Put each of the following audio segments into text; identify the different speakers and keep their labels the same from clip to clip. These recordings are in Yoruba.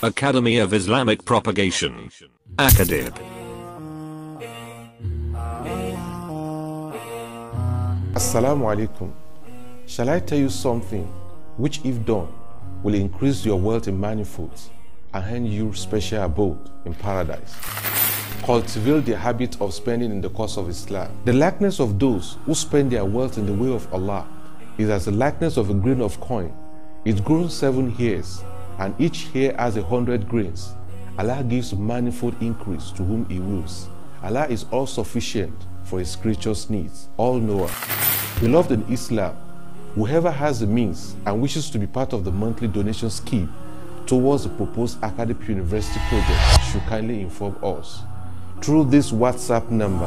Speaker 1: Academy of Islamic Propagation. Akadib.
Speaker 2: Assalamu alaikum. Shall I tell you something which, if done, will increase your wealth in manifolds and hand you special abode in paradise? Cultivate the habit of spending in the cause of Islam. The likeness of those who spend their wealth in the way of Allah is as the likeness of a grain of coin. It grows seven hairs, and each hair has a hundred grains. Allah gives manifold increase to whom He wills. Allah is all sufficient for His creatures' needs, all knower. Beloved in Islam, whoever has the means and wishes to be part of the monthly donation scheme towards the proposed academic university project should kindly inform us through this WhatsApp number.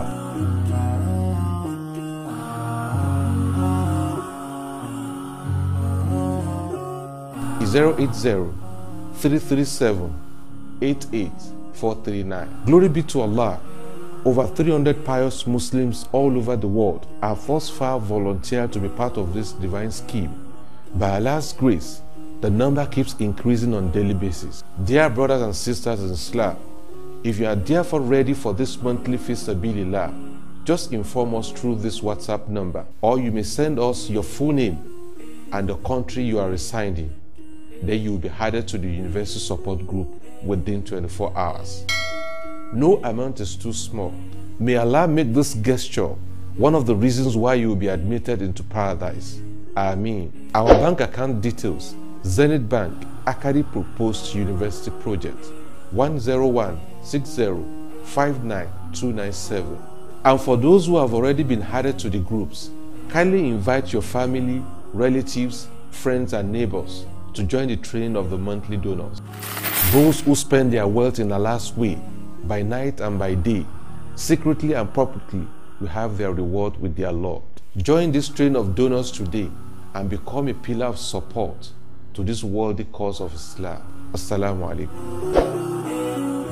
Speaker 2: Zero eight zero three three seven eight eight four three nine. Glory be to Allah. Over 300 pious Muslims all over the world have thus far volunteered to be part of this divine scheme. By Allah's grace, the number keeps increasing on daily basis. Dear brothers and sisters in Islam, if you are therefore ready for this monthly Fisabilillah, just inform us through this WhatsApp number, or you may send us your full name and the country you are residing. Then you will be added to the university support group within 24 hours. No amount is too small. May Allah make this gesture one of the reasons why you will be admitted into paradise. Ameen. Our bank account details Zenith Bank, Akari Proposed University Project 10160599297. And for those who have already been added to the groups, kindly invite your family, relatives, friends, and neighbors to join the train of the monthly donors. Those who spend their wealth in Allah's way, by night and by day, secretly and publicly, will have their reward with their Lord. Join this train of donors today and become a pillar of support to this worthy cause of Islam. Assalamu alaikum.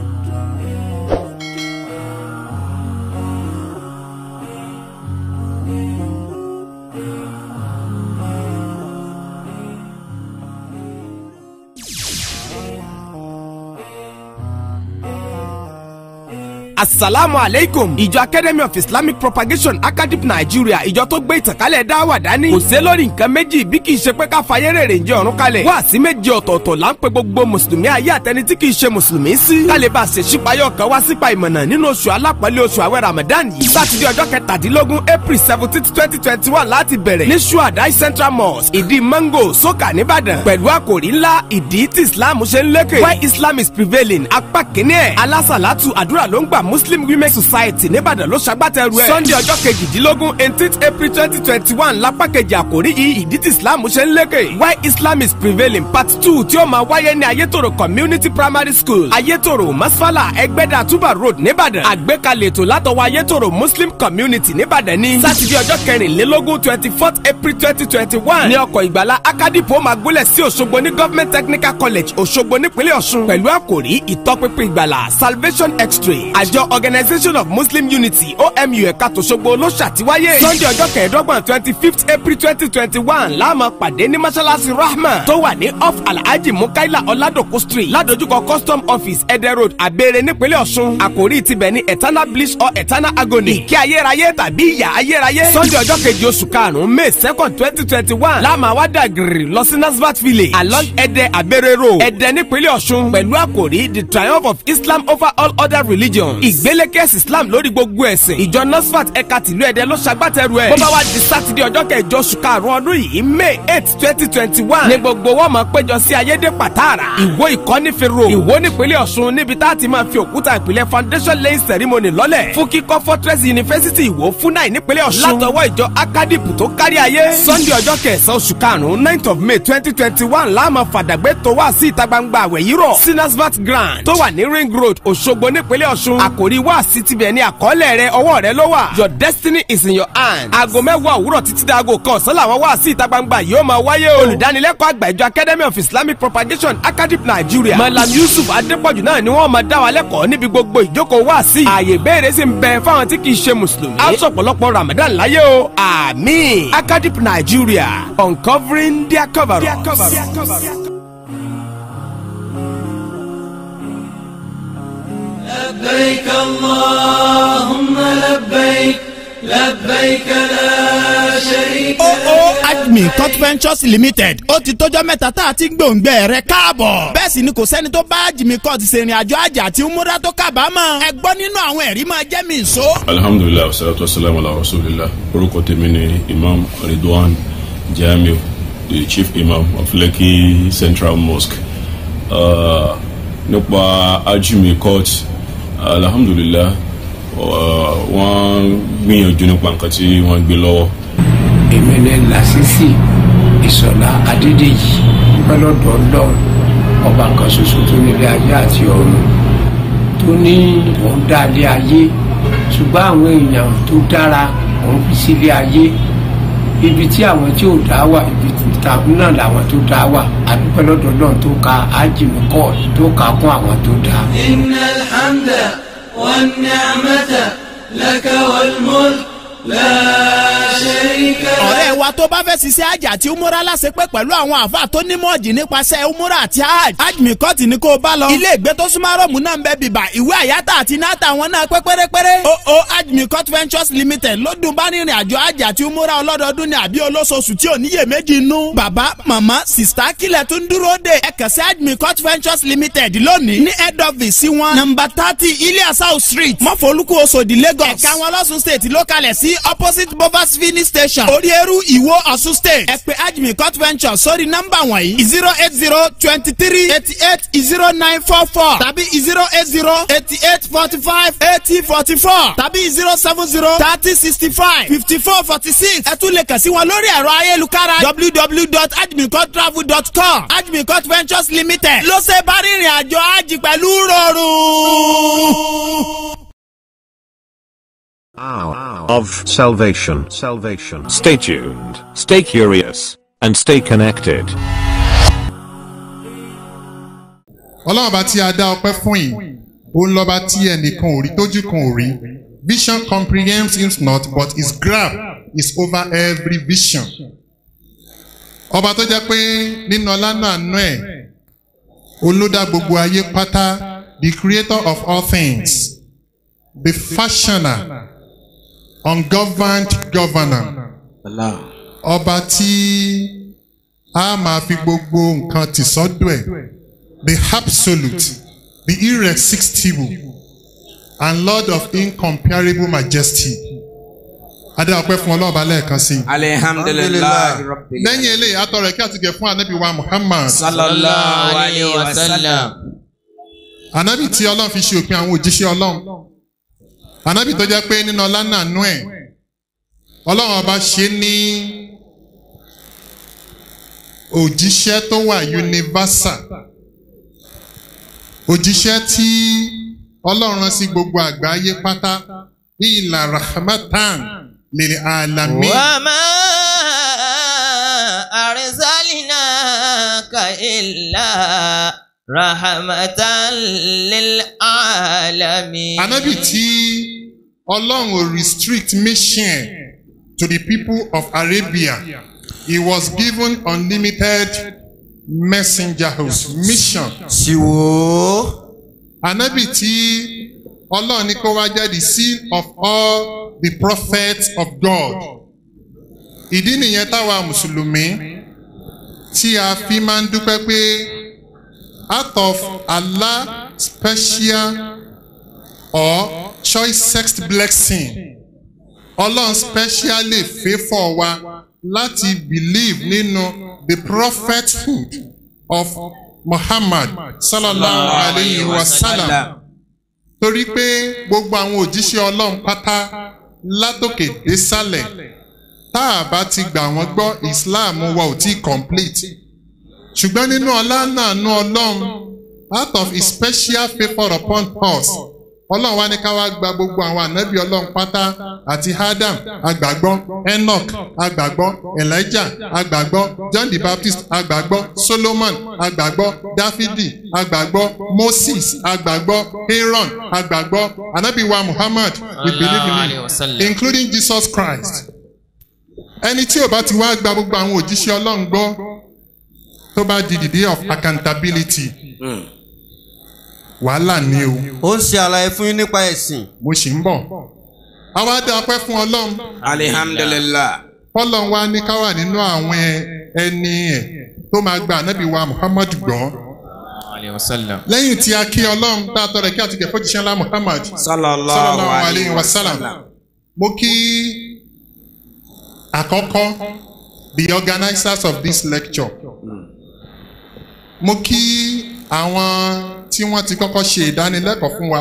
Speaker 3: asalaamu aleykum ìjọ academy of islamic propagation academy nigeria ìjọ tó gbé ìtànkálẹ̀ dáwà dání kò sé lórí nǹkan méjì bí kì í ṣe pé ká fayé rèrè ń jẹ ọ̀run kalẹ̀ wá sí méje ọ̀tọ̀ọ̀tọ̀ là ń pe gbogbo mùsùlùmí ayé àtẹni tí kì í ṣe mùsùlùmí sí kálí bá a ṣe ṣípayọ̀ kan wá sípa ìmọ̀nà nínú oṣù alápọ̀lẹ̀ oṣù àwẹ̀ ramadan yìí sátidé ọjọ́ kẹtàdínlógún april seventeen twenty twenty one láti bẹ̀rẹ̀ ní suadai central mosque ìdí mango soka nìbàdàn pẹ̀lú àkòrí ńlá ìdí tí islam ṣe ń lékè why islam is prevailing apá kínní ẹ̀ alásàlátù àdúrà ló ń gbà muslim women society nìbàdàn ló ṣagbátẹrù ẹ̀. sunday ọjọ́ kejìdínlógún eighteenth april twenty twenty one lápá kejì àkórí yìí ìdí tí islam ṣe ń lékè. why islam is prevailing part two tí ó máa wáyé ní ayétòrò community primary school ayétòrò masfala ẹgbẹ́dà tuba road nìbàdàn. àgbékalẹ̀ ètò látọwọ́ ayétòrò muslim community nìbàdàn ní. sátidé ọjọ́ kẹrìnlélógún twenty fourth april twenty twenty one ní ọkọ̀ ìgbàlá akadipo máa gúnlẹ̀ sí òṣogbo ní government technical college òṣogbo nípínlẹ̀ ọ̀ṣun pẹ̀lú àkòrí ìtọ́pinpin ìgbàlá salvation x-ray àjọ organisation of muslim unity omu ẹ̀ka tòṣogbo ló ṣàtiwáyé sunday ọjọ́ kẹẹ̀ẹ́dọ́gbọ̀n twenty fifth april twenty twenty one láàmú pàdé ní mọ́ṣáláṣí rahma tó wà ní off alhaji mukaila ọ̀làdòkú street ládojúkọ custom office ẹ̀dẹ̀ road àbẹ̀rẹ̀ nípínlẹ̀ ọ̀ṣun àkòrí tibẹ̀ ní eternal bliss or eternal agony ìkẹ́ ayérayé tàbí ìyà ayérayé sunday ọjọ́ kejì oṣù karùn-ún may second twenty twenty one láàmú àwádà gírì lọ sí nasbat village along ẹ̀dẹ̀ àbẹ̀rẹ̀ road ẹ̀dẹ̀ nípínlẹ̀ ọ̀ṣun pẹ̀lú àkòrí the triumph of islam over all other religions ìgbélékèsì islam lórí gbogbo ẹ̀sìn ìjọ nasfat ẹ̀ka tìlú ẹ̀dẹ̀ ló ṣagbátẹrù ẹ̀ bó bá wá di sátidé ọjọ́ kẹjọ oṣù karùn-ún ọdún yìí may eight twenty twenty one ní gbogbo wọn máa péjọ sí ayédè pàtàrà ìwó ìkọ́nífẹ̀rọ ìwó nípínlẹ̀ ọ̀ṣun níbi tá a ti máa fi òkúta ìpìlẹ̀ foundation laying ceremony lọ́lẹ̀ fún kíkọ́ fortress university ìwó fúnáì nípínlẹ̀ ọ̀ṣun látọwọ́ ìjọ akadip tó kárí ayé sunday ọjọ́ kẹsàn-án oṣù karùn-ún ninth of may twenty twenty one láàmú fàdàgbé tó wá sí ìta gbangba àwẹ̀ yìí rọ̀ sinasvat grand tó wà ní ring road òṣogbo nípínlẹ̀ ọ̀ṣun àkòrí wá sí tibẹ̀ ní àkọọ́lẹ̀ rẹ ọwọ́ rẹ ló wà your destiny is in your hand aago mẹ́wàá òwúrọ̀ títí dáago kan ọ̀sán làwọn wá sí ìta gbangba yóò máa wáyé o olùdánilẹ́kọ̀ọ́ àgbà ìjọ academy of islamic propagation academy nigeria malam yusuf adépọ̀jù náà ni wọ́n máa dá wa lẹ́kọ̀ọ́ níbi gbogbo ìjókòó wá sí ààyè ìbéèrè sì ń bẹ fáwọn tí kì í ṣe mùsùlùmí a sọ pọ̀lọpọ̀ ramadan láyé o àmín academy nigeria uncovering their cover up.
Speaker 4: لبيك اللهم لبيك لبيك لا شريك
Speaker 3: oo admin court ventures limited ó ti tọ́jọ́ mẹ́ta tá a ti ń gbòǹgbẹ rẹ̀ káàbọ̀. bẹ́ẹ̀ sì ni kò sẹ́ni tó bá admin court ṣèrìn àjò àjà àti múra tó kábàámọ̀. ẹ gbọ́ nínú àwọn ẹ̀rí máa jẹ́ mi ìṣó.
Speaker 5: alhamdulilayi wasalaatu wasalaamu ala rasulillah orúkọ tèmi ni imam ridwan jamiu the chief imam of lekki central mosque uh, nípa ajimi court alhamdulilayi uh, wọ́n gbìyànjú nípa nǹkan tí wọ́n gbé lọ́wọ́
Speaker 6: èmi ní lásìsì ìsọ̀lá adédèjì pẹ́lọ́dọ̀ ọlọ́run ọba kan ṣoṣo tó nílé ayé àti ọ̀run tó ní òun dá ilé ayé ṣùgbọ́n àwọn èèyàn tó dára òun fi sílé ayé ibi tí àwọn tí ò dá wà ibi tàbí náà làwọn tó dá wà àdúpẹ́ lọ́dọ̀ ọlọ́run tó ka ájìmíkọ́ tó ka kún àwọn tó dá.
Speaker 4: إن الحمد والنعمة لك والملك لا شريك لك
Speaker 3: ọ̀rẹ́ wa tó bá fẹ́ ṣiṣẹ́ àjà àti umura láṣepẹ́ pẹ̀lú àwọn àáfàá tó nímọ̀ jì nípasẹ̀ umura àti hajj ajmi kọ́ọ̀tì ni kó o bá lọ. ilé ìgbé tó súnmọ́ rọ́ọ̀mù náà ń bẹ bìbà ìwé àyátà àti náàtà wọn náà pẹ́ pérépéré. o o ajmi court ventures limited ló dùn bá rìnrìn àjò àjà àti umura ọlọ́dọọdún ní àbí olóṣooṣù tí ò níyè méjì nú. bàbá màmá sista kílẹ̀ tó ń dúró de ẹ kàn sí ajmi court ventures limited lónìí ní head office sí wọn. nọmba thirty ilias south street mọ́fọ́lùkù oṣòdì lagos. ẹ̀ka wọn lọ́sùn state ló kalẹ̀ sí opposite bovas filling station oríeru ìwó ọ̀ṣun state ẹ pè ajmi court venture sórí nọ́mbà wọ̀nyí zero eight zero twenty three eighty eight zero nine four four tàbí zero eight zero eighty eight forty five eighty forty four tàbí zero seven zero thirty sixty five fifty four forty six ẹ tún lè kàn sí wọn lórí ẹ̀rọ ayélujára www.ajmicourtravel.com ajmi court ventures limited ló ṣe bá rìnrìn àjò àjì pẹ̀lú rọrùn.
Speaker 1: Hour of salvation. Salvation. Stay tuned, stay curious, and stay connected.
Speaker 7: ọlọ́run bá tí a dá ọpẹ́ fún yìí òun lọ́ba tí ẹnìkan ò rí tójú kan ò rí vision comprehends him not but his grab is over every vision. ọba tó jẹ́ pé nínú ọlá náà nú ẹ̀ olódà gbogbo ayé pátá the creator of all things the fashioner ungoverned governor ọba tí a máa fi gbogbo nǹkan tì sọ́dọ̀ ẹ̀ the absolute, the irresistible, and Lord of incomparable majesty. Adé ọpẹ́ fún ọlọ́ọ̀bá lẹ́ẹ̀kan sí. i.
Speaker 8: alihamdulilayi rabbil
Speaker 7: Lẹ́yìn eléyìí, atọ́rọ̀ ẹ̀kí àti gẹ̀ fún ànábì wa Muhammad.
Speaker 8: sallallahu alayhi wa sallam.
Speaker 7: Ànábì tí Ọlọ́run fi ṣe òpin àwọn òjíṣẹ́ Ọlọ́run. Ànábì tó jẹ́ pé nínú ọlá náà nú ẹ̀. Ọlọ́run ọba ṣe ní òjíṣẹ́ tó wà universal. Òjíṣẹ́ tí Ọlọ́run rán sí gbogbo àgbáyé pátá ìlà rahmatan lil alamin.
Speaker 8: وما أرسلناك إلا رحمة للعالمين.
Speaker 7: Ànábì tí Ọlọ́run ò restrict mission to the people of Arabia. He was given unlimited messengerhood mission.
Speaker 8: Siwo.
Speaker 7: Ànábì tí Ọlọ́run ní kó wá jẹ́ the seal of all the prophets of God. Ìdí nìyẹn táwa Mùsùlùmí tí a fi máa ń dúpẹ́ pé out of Allah special or choicest blessing Ọlọ́run specially favour wa láti believe nínú the prophethood of Muhammad sallallahu alayhi wa sallam torí pé gbogbo àwọn òjíṣẹ́ Ọlọ́run pátá látòkè désàlẹ̀ tá a bá ti gbà wọ́n gbọ́ Islam wa ò tí complete ṣùgbọ́n nínú ọlá náà nú Ọlọ́run out of his special favour upon us Ọlọ́run wá ní ká wá gba gbogbo àwọn ànábì Ọlọ́run pátá àti Adam agbàgbọ́ Enoch agbàgbọ́ Elijah agbàgbọ́ John the Baptist agbàgbọ́ Solomon agbàgbọ́ Dáfídì agbàgbọ́ Moses agbàgbọ́ Aaron agbàgbọ́ ànábì wa Muhammad we believe in him including Jesus Christ ẹni tí ò bá ti wá gba gbogbo àwọn òjíṣẹ́ Ọlọ́run gbọ́ tó bá di the day of accountability wàhálà ni o
Speaker 9: ó ń ṣe àlàyé fún yín nípa ẹ̀sìn.
Speaker 7: mo sì ń bọ̀ àwa dá ọpẹ́ fún ọlọ́run
Speaker 3: alihamdulilah.
Speaker 7: fọlọ́n wa ní ká wà nínú àwọn ẹ- ẹni ẹ̀ tó máa gba ànábì wa muhammadu gbọ́ lẹ́yìn tí a kí ọlọ́run tá a tọrọ kí àti kẹfọ́ jíṣẹ́ ńlá muhammad sallallahu alayhi wa sallam mo kí àkọ́kọ́ the organisers of this lecture mo kí àwọn tí wọ́n ti kọ́kọ́ ṣe ìdánilẹ́kọ̀ọ́ fún wa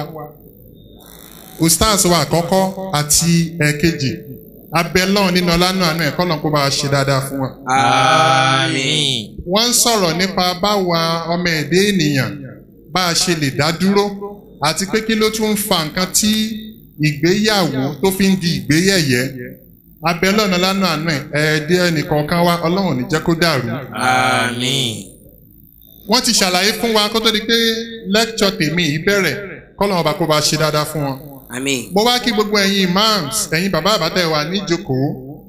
Speaker 7: ustaz wa àkọ́kọ́ àti ẹ̀kejì abẹ́lọ́ọ̀ nínú ọlánú àánú ẹ̀kọ́ lọ́n kó bá a ṣe dáadáa fún wa.
Speaker 8: Àmín.
Speaker 7: wọ́n ń sọ̀rọ̀ nípa báwa ọmọ ẹ̀dẹ́ ènìyàn bá a ṣe lè dá dúró àti pé kí ló tún ń fa nǹkan tí ìgbéyàwó tó fi ń di ìgbéyẹ̀yẹ́ abẹ́lọ́ọ̀nù lánàá àánú ẹ̀ ẹ̀ẹ́dẹ́ ẹnìkọ̀ọ̀kan wa ọlọ́run ò ní jẹ́ kó dàrú.
Speaker 8: Àmín.
Speaker 7: wọ́n ti ṣàlàyé fún wa kó tó di pé lẹ́kṣọ̀ tèmi yìí bẹ̀rẹ̀ kọ́lọ́run ọba kó bá a ṣe dáadáa fún wọn
Speaker 3: àmín.
Speaker 7: mo wá kí gbogbo ẹ̀yin imams ẹ̀yin bàbá àbátẹ̀ wà níjókòó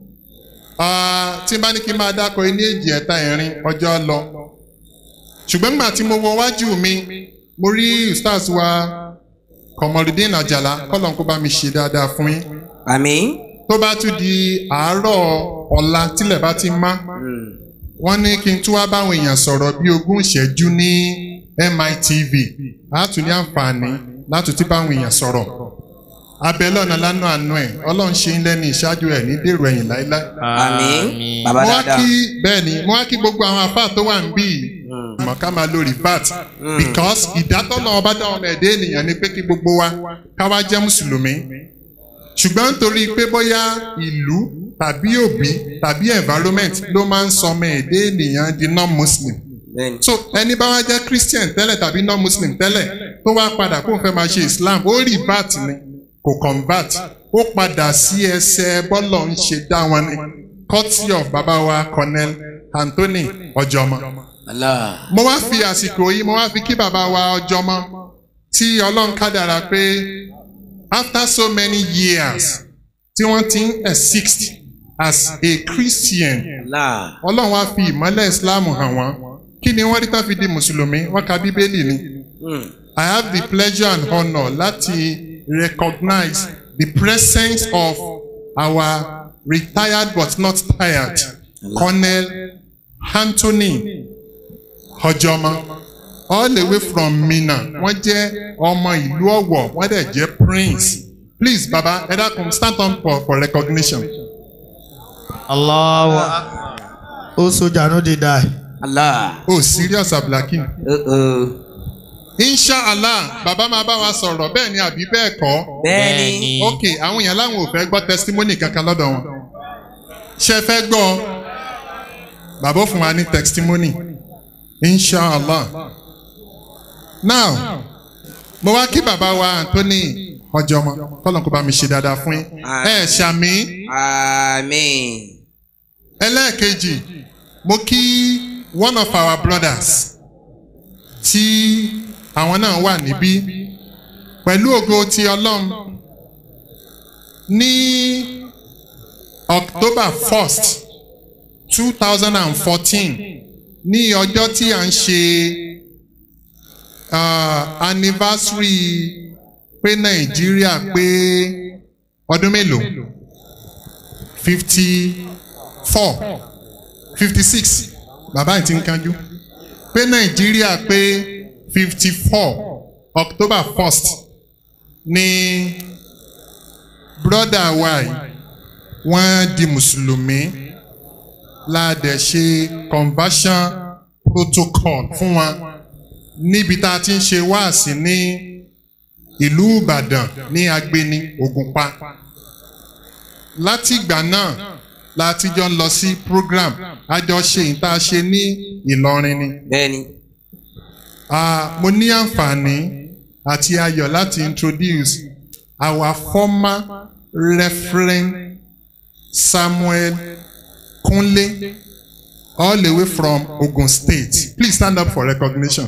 Speaker 7: Ah, tí n bá ní kí n máa dákọ ní èjì ẹ̀ta ẹ̀rin ọjọ́ lọ ṣùgbọ́n nígbà tí mo wọ wájú mi mo rí ustaz wa kọmọlùdín àjàlá kọ́lọ́n kó bá mi ṣe dáadáa fún yín
Speaker 3: àmín.
Speaker 7: tó bá tún di àárọ̀ ọ̀la tílẹ̀ bá ti má wọ́n ní kí n tún wá báwọn èèyàn sọ̀rọ̀ bí ogún ìṣẹ́jú ní mitv á tún ní àǹfààní láti tún báwọn èèyàn sọ̀rọ̀ abẹ́lẹ́ ọ̀nà lánàá àánú ẹ̀ ọlọ́run ṣe ń lẹ́ni ìṣáájú ẹ̀ ní dèrò ẹ̀yìn láíláí.
Speaker 3: àmín. bàbá
Speaker 7: mo wá
Speaker 3: dáadáa.
Speaker 7: kí bẹ́ẹ̀ ni mo wá kí gbogbo àwọn afá tó wà níbí yìí mọ̀ ká máa lo revat because ìdátọ́nà ọba dá ọmọ ẹ̀dẹ́ ènìyàn ni pé kí gbogbo wa ká wá jẹ́ mùsùlùmí ṣùgbọ́n nítorí pé bóyá ìlú tàbí òbí tàbí environment ló máa ń sọ ọmọ ẹ̀dẹ́ ènìyàn di non-muslim
Speaker 3: bẹ́ẹ̀ni.
Speaker 7: so ẹni bá wá jẹ́ christian tẹ́lẹ̀ tàbí non-muslim tẹ́lẹ̀ tó wá padà kó n fẹ́ máa ṣe islam ó revert ni kò convert ó padà sí ẹsẹ̀ bọ́lọ̀ ń ṣe dá wọn ni courtesy of baba wa colonel anthony ọjọmọ.
Speaker 3: Allah.
Speaker 7: mo wá fi àsìkò yìí mo wá fi kí baba wa ọjọmọ tí ọlọ́run kádàrà pé after so many years tí wọ́n ti ń exist as a christian
Speaker 3: Allah.
Speaker 7: ọlọ́run wá fi ìmọ́lẹ̀ islam hàn wọ́n kí ni wọ́n rí tán fi di mùsùlùmí wọ́n ka bíbélì ni.
Speaker 3: Mm.
Speaker 7: I have the pleasure and honor láti recognize the presence of our retired but not tired Colonel Anthony Ọjọ́mọ all the way from Minna wọ́n jẹ́ ọmọ ìlú Ọ̀wọ̀ wọ́n dẹ̀ jẹ́ prince please baba ẹ dákun stand up for, for recognition.
Speaker 9: Allahu ó sójà no dey die.
Speaker 3: Allah.
Speaker 7: oh serious abdulhakeem.
Speaker 3: Uh-oh.
Speaker 7: inshallah bàbá máa bá wa sọ̀rọ̀ bẹ́ẹ̀ ni àbí bẹ́ẹ̀ kọ́.
Speaker 3: bẹ́ẹ̀ni.
Speaker 7: ok àwọn èèyàn láwọn ò fẹ́ gbọ́ testimony kankan lọ́dọ̀ wọn ṣe fẹ́ gbọ́ bàbá ó fún wa ní testimony inshallah now mo wá kí bàbá wa Anthony ọjọmọ kọlọ́n kó bá mi ṣe dáadáa fún yín ẹ ṣàmì
Speaker 3: àmín.
Speaker 7: ẹlẹ́ẹ̀kejì mo kí one of our brothers tí àwọn náà wà níbí pẹ̀lú ògo ti ọlọ́run ní October first two thousand and fourteen ní ọjọ́ tí à ń ṣe uh, anniversary pé Nàìjíríà pé ọdún mélòó fifty four fifty six bàbá yìí ti ń kánjú pé nàìjíríà pé fifty four october first ní broda wa yìí wọ́n di mùsùlùmí láàdẹ̀ ṣe conversion protocol fún wọn níbi tá a ti ń ṣe wáàsí ní ìlú ìbàdàn ní agbeni ògùnpa láti ìgbà náà láti jọ ń lọ sí program àjọṣe ìta ṣe ní ìlọrin ni.
Speaker 3: bẹ́ẹ̀ni.
Speaker 7: Ah, mo ní àǹfààní àti ayọ̀ láti introduce our former referent Samuel Kunle all the way from Ogun State please stand up for recognition.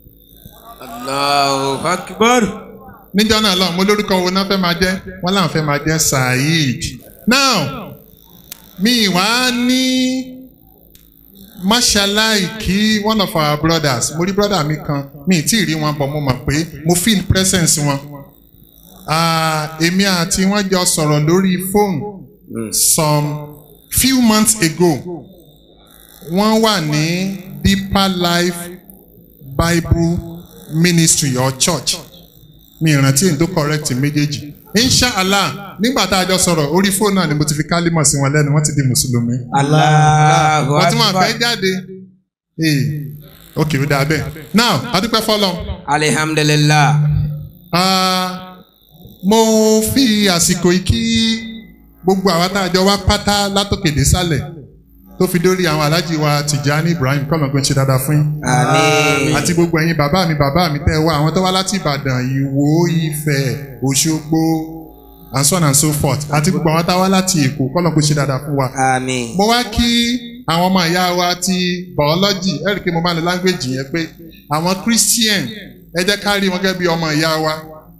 Speaker 3: Allahu akbar.
Speaker 7: níjọ́ náà lọ mo lórúkọ wo náà fẹ́ máa jẹ́ wọ́n láwọn fẹ́ máa jẹ́ Saheed now mi wá ní máṣáláì kí one of our brothers mo rí brother mi kan mi ì tí ì rí wọn bọ̀ mo mọ̀ pé mo feel presence wọn. Ah, èmi àti wọn jọ sọ̀rọ̀ lórí phone some few months ago wọ́n wà ní deeper life bible ministry or church mi ìrántí èyí tó correct méjèèjì inshallah nígbà tá a jọ sọ̀rọ̀ orí fóònù náà ni mo ti fi kálímọ̀ sí wọn lẹ́nu wọ́n ti di mùsùlùmí
Speaker 8: Allahu
Speaker 7: wọ́n tún máa
Speaker 8: Akbar.
Speaker 7: fẹ́ jáde ee ok ó dáa bẹ́ẹ̀ now adúpẹ́ fọlọ́
Speaker 8: Alhamdulillah.
Speaker 7: mo fi àsìkò yìí kí gbogbo àwa tá a jọ wá pátá látòkè dé sálẹ̀ tó fi dórí àwọn alájí wa Tìjání Ibrahim kọ́nà pé ń ṣe dáadáa fún yín
Speaker 8: Àmín.
Speaker 7: àti gbogbo ẹ̀yin bàbá mi bàbá mi tẹ́ ẹ wá àwọn tó wá láti Ìbàdàn Ìwó Ifẹ̀ Òṣogbo and so on and so forth àti gbogbo àwọn tá a wá láti Èkó kọ́nà pé ń ṣe dáadáa fún wa.
Speaker 8: Àmín.
Speaker 7: mo wá kí àwọn ọmọ ìyá wa ti biology ẹ rí i pé mo máa ń lo language yẹn pé àwọn Christian ẹ jẹ́ ká rí wọn gẹ́gẹ́ bí ọmọ ìyá wa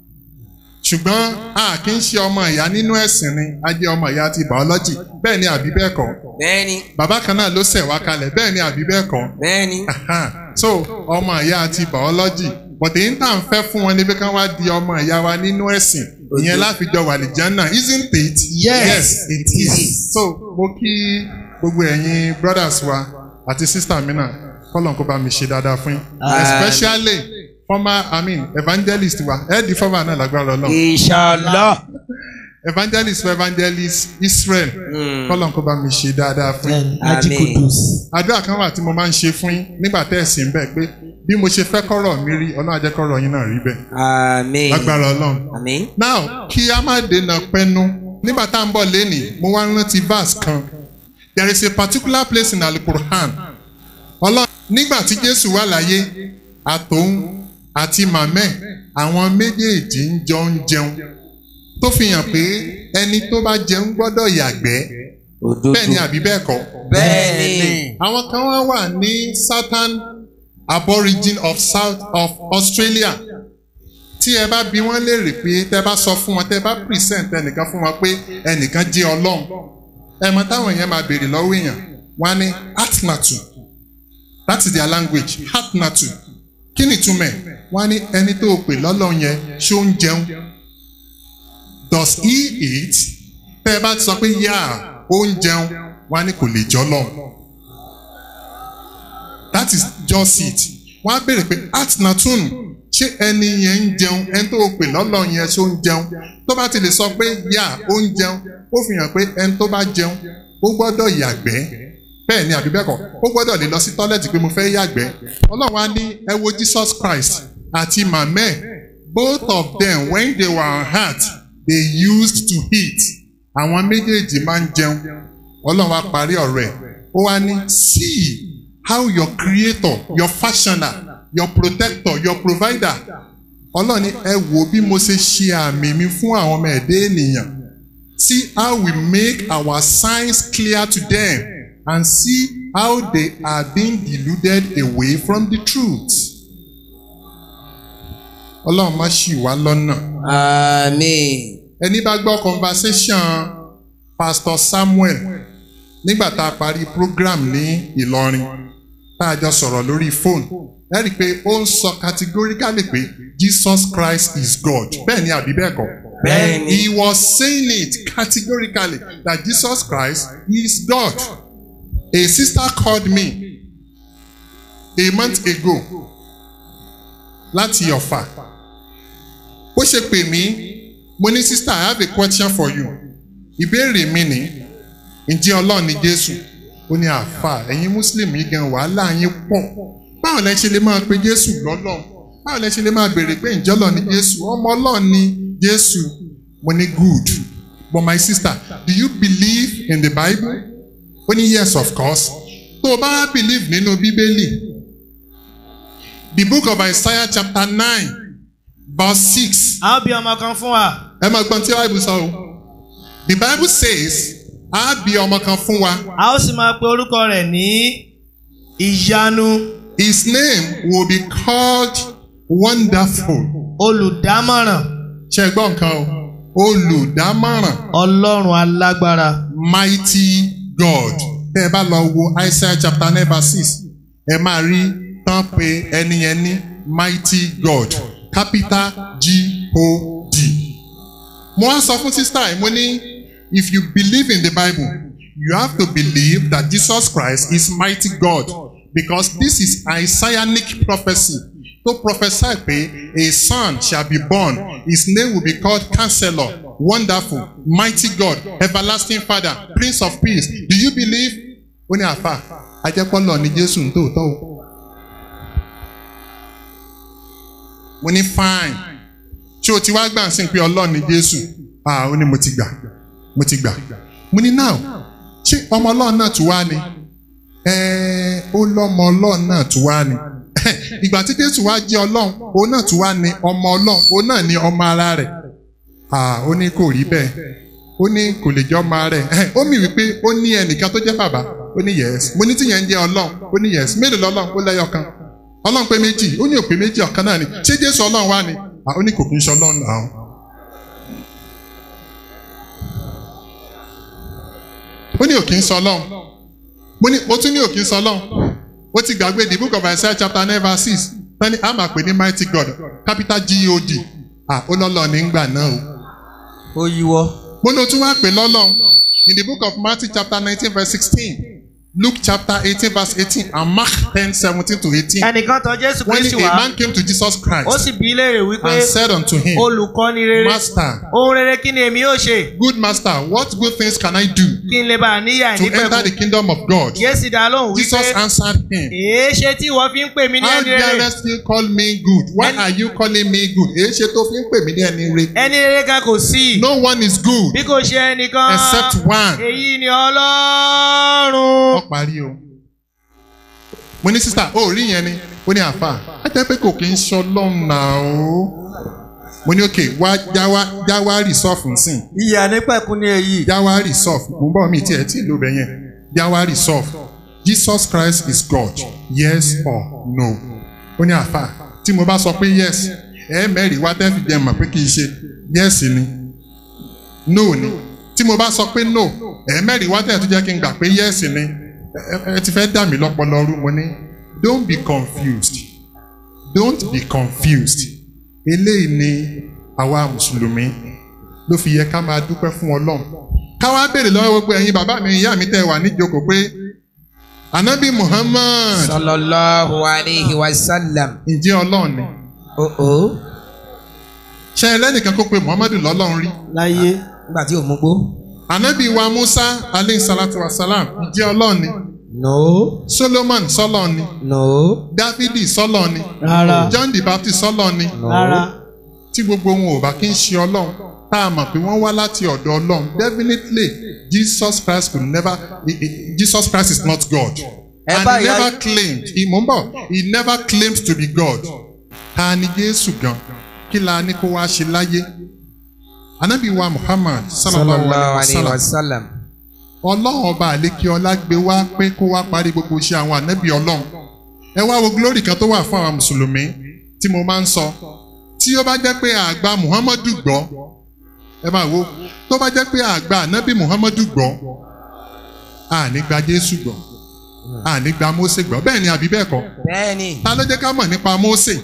Speaker 7: ṣùgbọ́n a kì í ṣe ọmọ ìyá nínú ẹ̀sìn ni a jẹ́ ọmọ ìyá ti biology bẹ́ẹ̀ ni àbí bẹ́ẹ̀ kọ́
Speaker 8: Bẹ́ẹ̀ni.
Speaker 7: bàbá kan náà ló ṣẹ̀ wá kalẹ̀ bẹ́ẹ̀ ni àbí bẹ́ẹ̀ kọ́
Speaker 8: Bẹ́ẹ̀ni.
Speaker 7: so ọmọ ìyá ti biology but èyí tá à ń fẹ́ fún wọn ni pé ká wá di ọmọ ìyá wa nínú ẹ̀sìn ìyẹn láfijọ wàlìjánà isn't it?
Speaker 9: Yes,
Speaker 7: it is. so mo kí gbogbo ẹ̀yin brothers wa àti sister mi náà kọ́lọ̀ kó bá mi ṣe dáadáa fún yín especially former i mean evangelist wa ẹ di former náà lágbára Ọlọ́run
Speaker 8: Inshallah.
Speaker 7: evangelist wa evangelist Israel kọ́lọ̀ kó bá mi ṣe dáadáa fún yín
Speaker 8: Àmín.
Speaker 7: àdúrà kan wà tí mo máa ń ṣe fún yín nígbà tẹ́ ẹ̀ sí ń bẹ̀ pé bí mo ṣe fẹ́ kọ́rọ̀ mi rí ọlọ́run á jẹ́ kọ́rọ̀ yín náà rí bẹ́ẹ̀
Speaker 8: Àmín.
Speaker 7: lágbára ọlọ́run.
Speaker 8: Àmín.
Speaker 7: now kí a má dènà pẹnu nígbà tá à ń bọ̀ lénìí mo wá rántí verse kan there is a particular place in alukur'an ọlọ́run nígbà tí jésù wà láyé àtòun àti màmẹ́ àwọn méjèèjì ń jọ ń jẹun tó fi hàn pé ẹni tó bá jẹun gbọ́dọ̀ yàgbẹ́
Speaker 8: Òdodo.
Speaker 7: bẹ́ẹ̀ ni àbí bẹ́ẹ̀ kọ́
Speaker 8: Bẹ́ẹ̀ni.
Speaker 7: àwọn kan wá wà ní southern aborigine of south of Australia tí ẹ bá bi wọ́n léèrè pé tẹ́ bá sọ fún wọn tẹ́ bá present ẹnìkan fún wọn pé ẹnìkan jẹ́ Ọlọ́run ẹ mọ̀ táwọn èèyàn máa béèrè lọ́wọ́ èèyàn wọ́n á ní atnatu that is their language atnatu kí ni ìtumọ̀ ẹ̀ wọ́n á ní ẹni tó o pè lọ́lọ́run yẹn ṣó ń jẹun does he eat tẹ́ ẹ bá ti sọ pé yá ó ń jẹun wọ́n á ní kò lè jọ́ lọ́run that is just it wọ́n á béèrè pé atnatun ṣé ẹni yẹn ń jẹun ẹni tó o pè lọ́lọ́ yẹn ṣó ń jẹun tó bá ti lè sọ pé yà ó ń jẹun ó fi hàn pé ẹni tó bá jẹun ó gbọ́dọ̀ yàgbẹ́ bẹ́ẹ̀ ni àbí bẹ́ẹ̀ kọ́ ó gbọ́dọ̀ lè lọ sí tọ́lẹ̀tì pé mo fẹ́ yàgbẹ́ ọlọ́run á ní ẹ wo Jesus Christ àti mamẹ́ both of them when they were on earth they used to eat àwọn méjèèjì máa ń jẹun ọlọ́run á parí ọ̀rọ̀ ẹ̀ ó wá ní see how your creator your fashioner your protector your provider ọlọ́run ní ẹ wo bí mo ṣe ṣe àmì mi fún àwọn ọmọ ẹ̀dẹ́ ènìyàn see how we make our signs clear to them and see how they are being deluded away from the truth. ọlọ́run má ṣì wá lọ́nà.
Speaker 8: Àmín.
Speaker 7: ẹni bá gbọ́ conversation pastor Samuel nígbà tá a parí program ní Ìlọrin tá a jọ sọ̀rọ̀ lórí fóònù ẹ rí i pé ó ń sọ categorically pé Jesus Christ is God bẹ́ẹ̀ ni àbí bẹ́ẹ̀ kọ́.
Speaker 8: Bẹ́ẹ̀ni.
Speaker 7: He was saying it categorically that Jesus Christ is God. A sister called me a month ago láti Ọ̀fà. Bó ṣe pè mí, mo ní sister I have a question for you. Ìbéèrè mi ni, ǹjẹ́ Ọlọ́run ni Jésù? Ó ní àfà ẹ̀yin Muslim yìí gan wàhálà yín pọ̀. Báwo lẹ ṣe lè máa pe Jésù lọ́lọ́run? Báwo lẹ ṣe lè máa béèrè pé ǹjẹ́ Ọlọ́run ni Jésù? Ọmọ Ọlọ́run ni Jésù. Mo ní good. But my sister, do you believe in the Bible? Ó ní yes of course. Tó o bá believe nínú Bíbélì. The book of Isaiah chapter nine verse six.
Speaker 10: a ó bí ọmọ kan fún wa.
Speaker 7: Ẹ máa gbọ́n tí Bible sọ o. The Bible says, a bí ọmọ kan fún wa.
Speaker 10: a ó sì máa pe orúkọ rẹ̀ ní ìyanu
Speaker 7: His name will be called Wonderful.
Speaker 10: olùdámọ̀ràn
Speaker 7: Ṣé ẹ gbọ́ nǹkan o? Olùdámọ̀ràn.
Speaker 10: ọlọ́run alágbára
Speaker 7: Mighty God. tẹ́ ẹ bá lọ wo Isaiah chapter nine verse six ẹ máa rí tán pé ẹni yẹn ní mighty God capital G-O-D. mo wá sọ fún sísá ẹ̀ mo ní if you believe in the Bible you have to believe that Jesus Christ is mighty God because this is Isaianic prophecy to prophesy pé a son shall be born his name will be called counselor wonderful mighty God everlasting father prince of peace do you believe ó ní àfà ajẹ́pọ́lọ̀ ní Jésù ń tòótọ́ o mo ní fine ṣé o ti wá gbà sí pé Ọlọ́run ní Jésù ah ó ní mo ti gbà mo ti gbà mo ní now ṣé ọmọ Ọlọ́run náà tún wá ni ẹ̀ẹ́ ó lọ́mọ Ọlọ́run náà tún wá ni ìgbà tí Jésù wá jẹ́ Ọlọ́run òun náà tún wá ní ọmọ Ọlọ́run òun náà ní ọmọ ara rẹ̀ ah ó ní kò rí bẹ́ẹ̀ ó ní kò lè jẹ́ ọmọ ara rẹ̀ ó mì wípé ó ní ẹnìkan tó jẹ́ bàbá ó ní yes mo ní tíyẹn ń jẹ́ Ọlọ́run ó ní yes mélòó lọ́lọ́run ó lẹ́yọ̀ kan Ọlọ́run pé méjì ó ní òpè méjì ọ̀kan náà ni ṣé Jésù Ọlọ́run wá ni ah ó ní kò kí ń ṣe Ọlọ́run làwọn. ó ní òkè ń sọ Ọlọ́run mo ní mo tún ní òkè ń sọ Ọlọ́run ó ti gbàgbé the book of Isaiah chapter nine verse six tani a máa pè ní mighty God capital G-O-D ah ó lọ́lọ́ nígbà náà o.
Speaker 8: ó yíwọ́.
Speaker 7: mo ní o tún wá pè lọ́lọ́ in the book of Matthew chapter nineteen verse sixteen Luke chapter eighteen verse eighteen and Mark ten seventeen to eighteen.
Speaker 10: ẹnìkan tọ̀ Jésù
Speaker 7: when
Speaker 10: Kristi
Speaker 7: a
Speaker 10: wá
Speaker 7: man came to Jesus Christ
Speaker 10: ó sì bi í léèrè wípé
Speaker 7: and said unto him
Speaker 10: olùkọ́ni rere
Speaker 7: Master
Speaker 10: ohun rere kí ni èmi yóò ṣe
Speaker 7: good master what good things can I do
Speaker 10: kí n lè bá a níyà
Speaker 7: to enter the
Speaker 10: nípẹ̀kun
Speaker 7: kingdom of God
Speaker 10: Jésù dá lóhùn
Speaker 7: Jesus
Speaker 10: wípé
Speaker 7: answered him
Speaker 10: èé ṣe tí ìwọ fi ń pè mí ní
Speaker 7: how
Speaker 10: ẹni rere
Speaker 7: darest you call me good why
Speaker 10: Ẹni-
Speaker 7: are you calling me good èyí ṣe tó fi ń pè mí ní ẹni re
Speaker 10: ẹni rere kan kò sí
Speaker 7: no one is good
Speaker 10: bí kò ṣe ẹnìkan
Speaker 7: except one
Speaker 10: èyí ni Ọlọ́run.
Speaker 7: wọ́n parí o. mo ní sísá ó rí yẹn ni ó ní àfà á jẹ́ pé kò kí ń ṣe ọlọ́run náà o. mo ní òkè wá jáwá jáwá rìsọ́ọ̀fù nsìn
Speaker 8: ìyá nípẹ̀kun ní èyí.
Speaker 7: jáwá rìsọ́ọ̀fù mo ń bọ̀ mí tí ẹ̀ tí ì ló bẹ̀ yẹn jáwá rìsọ́ọ̀fù Jesus Christ is God yes or no. ó ní àfà tí mo bá sọ pé yes ẹ mẹ́rin wá tẹ́ fi jẹ́ mọ̀ pé kì í ṣe yes ni no ni tí mo bá sọ pé no ẹ mẹ́rin wá tẹ̀ tó jẹ́ kí n gbà pé yes ni ẹ ẹ ti fẹ́ dà mí lọ́pọlọ rú mo ní don't be confused don't be confused eléyìí ni àwa mùsùlùmí ló fi yẹ ká máa dúpẹ́ fún ọlọ́run ká wá béèrè lọ́wọ́ gbogbo ẹ̀yin bàbá mi ìyá mi tẹ́ wà níjókòó pé anabi Muhammad
Speaker 8: sallallahu alayhi wa sallam.
Speaker 7: ǹjẹ́ ọlọ́run ni
Speaker 8: o
Speaker 7: ṣe ẹlẹ́nìkan kó pe Muhammadu lọ́lọ́run rí
Speaker 10: láyé
Speaker 8: nígbà tí ò mú gbó.
Speaker 7: anabi wa Musa aleyhi salatu wa salam ǹjẹ́ ọlọ́run ni
Speaker 8: no
Speaker 7: Solomon sọ́lọ́run ni
Speaker 8: no
Speaker 7: Dáfídì sọ́lọ́run ni
Speaker 10: rárá
Speaker 7: John the Baptist sọ́lọ́run ni
Speaker 8: no.
Speaker 10: rárá
Speaker 7: tí gbogbo wọn ò bá kí ń ṣe ọlọ́run tá a mọ̀ pé wọ́n wá láti ọ̀dọ̀ ọlọ́run definitely Jesus Christ could never he- he- Jesus Christ is not God
Speaker 8: Ẹ
Speaker 7: and
Speaker 8: bá
Speaker 7: he
Speaker 8: ìyá-
Speaker 7: never claimed he mọ̀ ń bọ̀ he never claimed to be God ta ni Jésù gan kí la ní kó wá ṣe láyé anabi wa Muhammad sallallahu
Speaker 8: sallallahu
Speaker 7: alayhi
Speaker 8: alayhi
Speaker 7: wa
Speaker 8: wa
Speaker 7: sallam
Speaker 8: sallam.
Speaker 7: ọlọ́run ọba àlékè ọlá gbé wá pé kó wá parí gbogbo iṣẹ́ àwọn ànábì ọlọ́run ẹ wá wo glory kan tó wà fún àwọn mùsùlùmí tí mo máa ń sọ tí ó bá jẹ́ pé àgbà muhammadu gbọ́ ẹ máa wo tó bá jẹ́ pé àgbà ànábì muhammadu gbọ́ àní gba jésù gbọ́ àní gba mósè gbọ́ bẹ́ẹ̀ ni àbí bẹ́ẹ̀ kọ́
Speaker 8: bẹ́ẹ̀ni.
Speaker 7: ta ló jẹ́ ká mọ̀ nípa mósè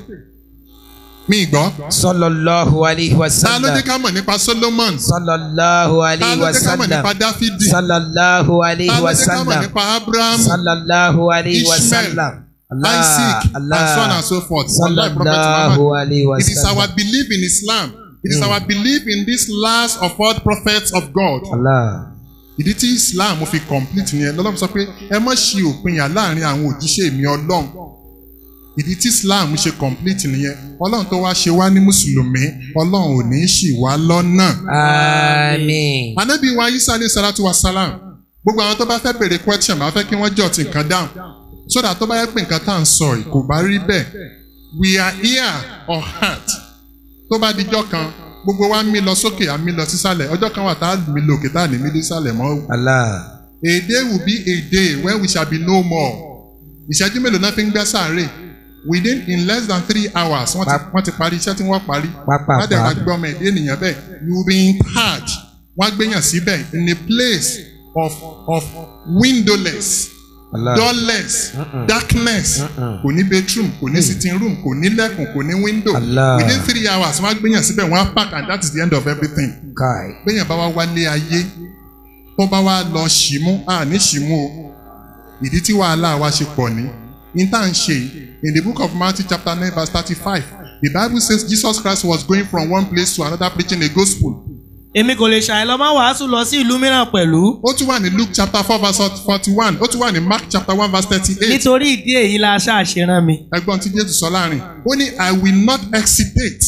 Speaker 7: mi gbọ́
Speaker 8: sallallahu alayhi wa
Speaker 7: ta ló jẹ́
Speaker 8: sallam.
Speaker 7: ká mọ̀ nípa solomon
Speaker 8: sallallahu
Speaker 7: ta
Speaker 8: alayhi
Speaker 7: ló
Speaker 8: wa
Speaker 7: jẹ́ ká mọ̀
Speaker 8: sallam.
Speaker 7: nípa dáfídì
Speaker 8: sallallahu
Speaker 7: ta
Speaker 8: alayhi
Speaker 7: ló
Speaker 8: wa
Speaker 7: jẹ́ ká mọ̀
Speaker 8: sallam.
Speaker 7: nípa abraham
Speaker 8: sallallahu alayhi wa
Speaker 7: Ishmael,
Speaker 8: sallam.
Speaker 7: Isaac, and so on and so forth. Wallahi, Prophet
Speaker 8: sallallahu
Speaker 7: Muhammad.
Speaker 8: alayhi wa
Speaker 7: It is our
Speaker 8: sallam.
Speaker 7: belief in Islam. It is our belief in this last of all prophets of God.
Speaker 8: Allah.
Speaker 7: Ìdí tí Islam fi complete nìyẹn lọ́lọ́run sọ pé ẹ má ṣe òpinya láàrin àwọn òjíṣẹ́ mi Ọlọ́run. Ìdí tí Islam ṣe complete nìyẹn. Ọlọ́run tó wá ṣe wá ní Mùsùlùmí, Ọlọ́run ò ní ṣì wá lọ́nà.
Speaker 8: àmín.
Speaker 7: Ànábì wa Isa alayhi salatu wa salam. Gbogbo àwọn tó bá fẹ́ béèrè question máa fẹ́ kí wọ́n jot nǹkan down. So that tó bá yẹ pé nǹkan tá à ń sọ yìí kò bá rí bẹ́ẹ̀. We are here on earth. Tó bá dijọ́ kan, gbogbo wa ń mí lọ sókè, à ń mí lọ sísàlẹ̀. Ọjọ́ kan wà tá a mí lọ òkè tá a ní mí lọ sísàlẹ̀ mọ́.
Speaker 8: Allah.
Speaker 7: A day will be a day when we shall be no more. Ìṣẹ́jú mélòó náà fi ń gbẹ́ sáré? Within in less than three hours, wọ́n ti
Speaker 8: Pap-
Speaker 7: wọ́n ti parí iṣẹ́ tí wọ́n parí.
Speaker 8: Pápá
Speaker 7: Wọ́n á dẹ̀ wá
Speaker 8: pa.
Speaker 7: gbé ọmọ ẹ̀dá ènìyàn bẹ́ẹ̀. You will be in charge. Wọ́n á gbéyàn síbẹ̀ in a place of of windowless
Speaker 9: Allah.
Speaker 7: doorless darkness kò ní bedroom kò ní sitting room kò ní lẹ́kùn kò ní window
Speaker 9: Allah.
Speaker 7: within three hours wọ́n á gbéyàn síbẹ̀ wọ́n á park and that is the end of everything
Speaker 9: Kai.
Speaker 7: gbéyàn bá wá wálé ayé tó bá wá lọ ṣìmú à ní ṣìmú o ìdí tí wàhálà wa ṣe pọ̀ ní in tá à ń ṣe yìí, in the book of Matthew chapter nine verse thirty-five the bible says Jesus Christ was going from one place to another preaching a gospel
Speaker 10: èmi kò lè ṣàìlọ́ máa wàásù lọ sí ìlú mìíràn pẹ̀lú.
Speaker 7: ó tún wà ní Luke chapter four verse forty-one ó tún wà ní Mark chapter one verse thirty-eight
Speaker 10: nítorí ìdí èyí la ṣàṣe rán mi.
Speaker 7: ẹgbọ́n tí Jésù sọ láàrin ó ní I will not hesitate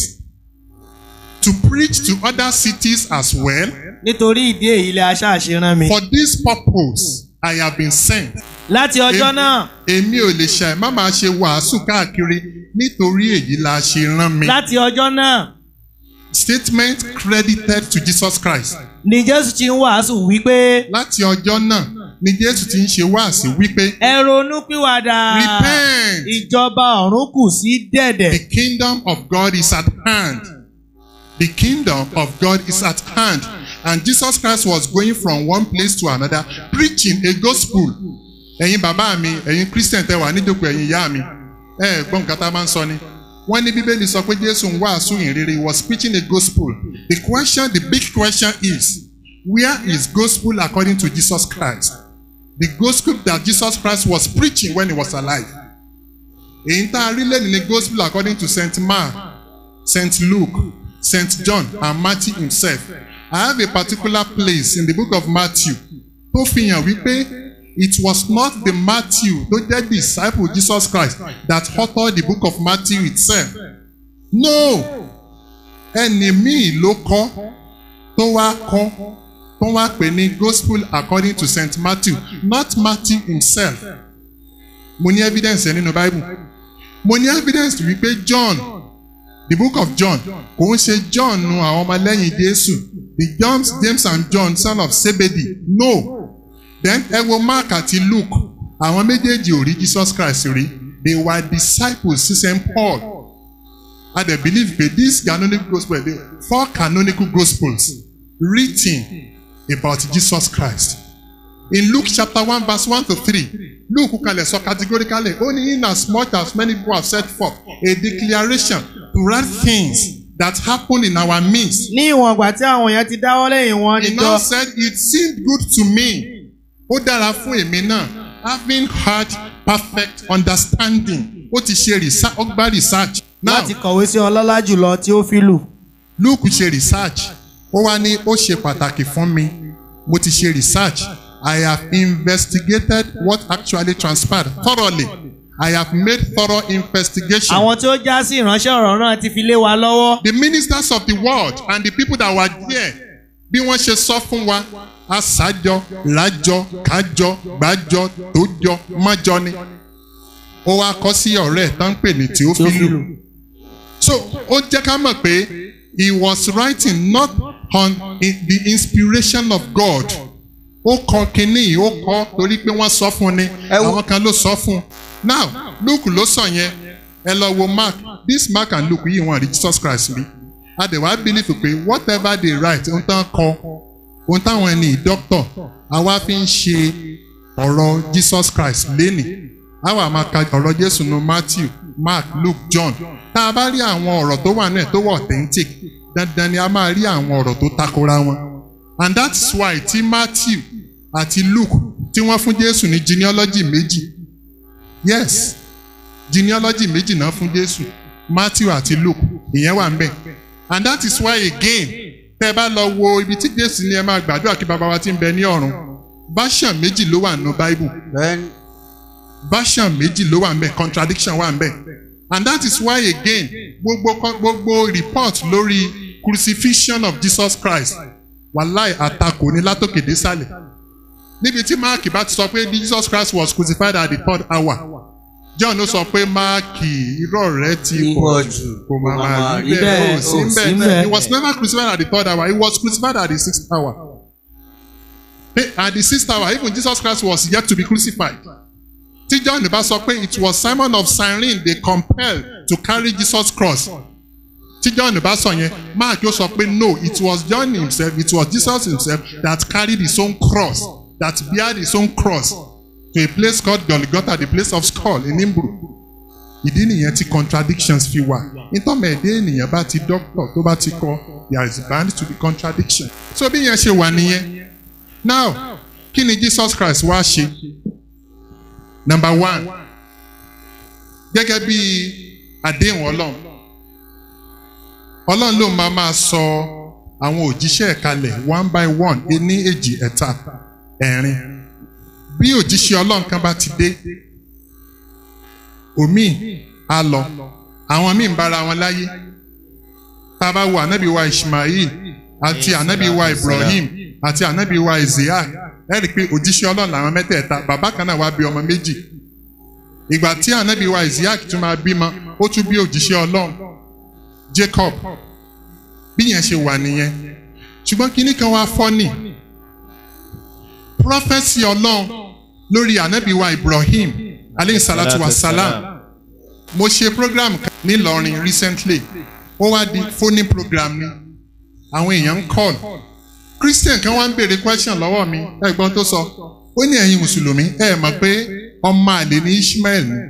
Speaker 7: to preach to other cities as well
Speaker 10: nítorí ìdí èyí la ṣàṣe rán mi.
Speaker 7: for this purpose I have been sent.
Speaker 10: láti ọjọ́
Speaker 7: Èmi-
Speaker 10: náà
Speaker 7: èmi ò lè ṣàì má máa ṣe wàásù káàkiri nítorí èyí la ṣe rán mi.
Speaker 10: láti ọjọ́ náà
Speaker 7: statement credited to Jesus Christ.
Speaker 10: ni jésù ti ń wàásù wípé
Speaker 7: láti ọjọ́ náà ni Jésù ti ń ṣe wáàsí wípé
Speaker 10: ẹ ronú pìwàdà
Speaker 7: repent
Speaker 10: ìjọba ọ̀run kù sí dẹ̀dẹ̀.
Speaker 7: the kingdom of God is at hand. The kingdom of God is at hand. And Jesus Christ was going from one place to another preaching a gospel. Ẹ̀yin bàbá mi, ẹ̀yin Christian tẹ wà nídòkò ẹ̀yin ìyá mi. Ẹ ẹ̀ gbọ́n nǹkan tá a máa ń sọ ni. Wọ́n ní Bíbélì sọ pé Jésù ń wàásù ìrere he was preaching a gospel. The question, the big question is, where is gospel according to Jesus Christ? The gospel that Jesus Christ was preaching when he was alive. Èyí tá a rí lẹ́nu ni gospel according to St. Mark, St. Luke, St. John and Matthew himself. I have a particular place in the book of Matthew tó fi hàn wípé it was not the Matthew tó jẹ́ disciple Jesus Christ that authored the book of Matthew itself. No! Ẹni míì ló kọ́ tó wá kọ́ tó wá pè ní gospel according to St. Matthew not Matthew himself. Mo ní evidence ẹ nínú Bible. Mo ní evidence wípé John the book of John kò ń ṣe John nu àwọn ọmọlẹ́yìn Jésù the John James and John son of Zebedee no then ẹ wo Mark àti Luke àwọn méjèèjì ò rí Jesus Christ rí they were disciples sí St. Paul and they believe pé this canonical gospel dey four canonical gospels written about Jesus Christ in Luke chapter one verse one to three Luke kalẹ̀ sọ categorically ó ní in as much as many people have set forth a declaration to write things that happen in our midst.
Speaker 10: ní ìwọ̀n ìgbà tí àwọn èèyàn ti dáwọ́ lẹ́yìn wọn
Speaker 7: He
Speaker 10: níjọ
Speaker 7: now said it seemed good to me. Ó dára fún èmi náà having had perfect understanding. Ó ti ṣe research ó gbá research. Now
Speaker 10: láti kọ̀wé sí ọlọ́lá jùlọ tí ó fi lù.
Speaker 7: Luke ṣe research. Ó wá ní ó ṣe pàtàkì fún mi. Mo ti ṣe research. I have investigated what actually transpired thoroughly. I have made thorough investigation.
Speaker 10: àwọn tí ó já sí ìránṣẹ́ ọ̀rọ̀ náà ti fi lé wa lọ́wọ́.
Speaker 7: the ministers of the world and the people that were there bí wọ́n ṣe sọ fún wa aṣájọ lájọ kájọ gbájọ tójọ mọ́jọ ni ó wá kọ́ sí ọ̀rẹ́ ẹ̀ tán pè ní Theophilus so ó jẹ́ ká mọ̀ pé he was writing not on in the inspiration of God ó kọ kínní yìí ó kọ torí pé wọ́n sọ fún ni àwọn kan ló sọ fún now Luke ló sọ yẹn ẹ lọ wo Mark this Mark and Luke yìí wọ́n rí Jesus Christ rí adẹ̀wà believe pé whatever they write ohun tán kọ ohun táwọn ẹni doctor àwa fi ń ṣe ọ̀rọ̀ Jesus Christ lénìí àwa máa ka ọ̀rọ̀ Jésù nu Matthew Mark Luke John tá a bá rí àwọn ọ̀rọ̀ tó wà náà tó wà authentic dandan ni a máa rí àwọn ọ̀rọ̀ tó takora wọn and that's why tí Matthew àti Luke tí wọ́n fún Jésù ní genealogy méjì yes genealogy méjì náà fún Jésù Matthew àti Luke ìyẹn wà ń bẹ̀ and that is why again tẹ́ ẹ bá lọ wo ibi tí Jésù ní ẹ máa gbàdúrà kí bàbá wa ti ń bẹ ní ọ̀run version méjì ló wà nínú Bible version méjì ló wà ń bẹ̀ contradiction wà ń bẹ̀ and that is why again gbogbo gbogbo report lórí crucifixion of Jesus Christ wàláì àtakò ní látòkè désàlẹ̀ níbi tí Mark bá ti sọ pé Jesus Christ was crucified at the third hour John ló sọ pé Mark irọ́ rẹ̀ ti pọ̀ jù kò máa máa rí bẹ́ẹ̀ ó sí bẹ́ẹ̀ he was never crucified at the third hour he was crucified at the sixth hour Hey, at the sixth hour even Jesus Christ was yet to be crucified tí John bá sọ pé it was Simon of Cyrene they compelled to carry Jesus cross tí John bá sọ yẹn Mark yóò sọ pé no it was John himself it was Jesus himself that carried his own cross that bear his own cross to a place called Golgotha, the place of skull in Hebrew. Ìdí nìyẹn tí contradictions fi wà. Nítorí ẹ̀dẹ́ ènìyàn bá ti doctor tó bá ti kọ, there is bound to be contradiction. So bí yẹn ṣe wà nìyẹn. Now, kí ni Jesus Christ wá ṣe? Number one, gẹ́gẹ́ bí àdéhùn Ọlọ́run. Ọlọ́run ló máa máa sọ àwọn òjíṣẹ́ ẹ̀ kalẹ̀ one by one ení èjì ẹ̀ta ẹ̀rin. Bí òjíṣẹ́ Ọlọ́run kan bá ti dé, omi á lọ, àwọn míì ń bára wọn láyé. Tá a bá wo ànábì wa Ishmael àti ànábì wa Ibrahim àti ànábì wa Isaiah ẹ rí i pé òjíṣẹ́ Ọlọ́run làwọn mẹ́tẹ̀ẹ̀ta bàbá kan náà wá bí ọmọ méjì. Ìgbà tí ànábì wa Isaiah tún máa bímọ, ó tún bí òjíṣẹ́ Ọlọ́run Jacob bí yẹn ṣe wà nìyẹn ṣùgbọ́n kinní kan wá fọ́nì prọfẹ́sì ọlọ́run lórí ànábì wa Ibrahim aleyhi salatu wa salam mo ṣe program kan nílọrin recently ó wá di phone program ni àwọn èèyàn ń call Christian kan wá ń béèrè question lọ́wọ́ mi ẹ̀gbọ́n tó sọ ó ní ẹ̀yin mùsùlùmí ẹ̀ mọ̀ pé ọmọ àlè ní Ishmael ni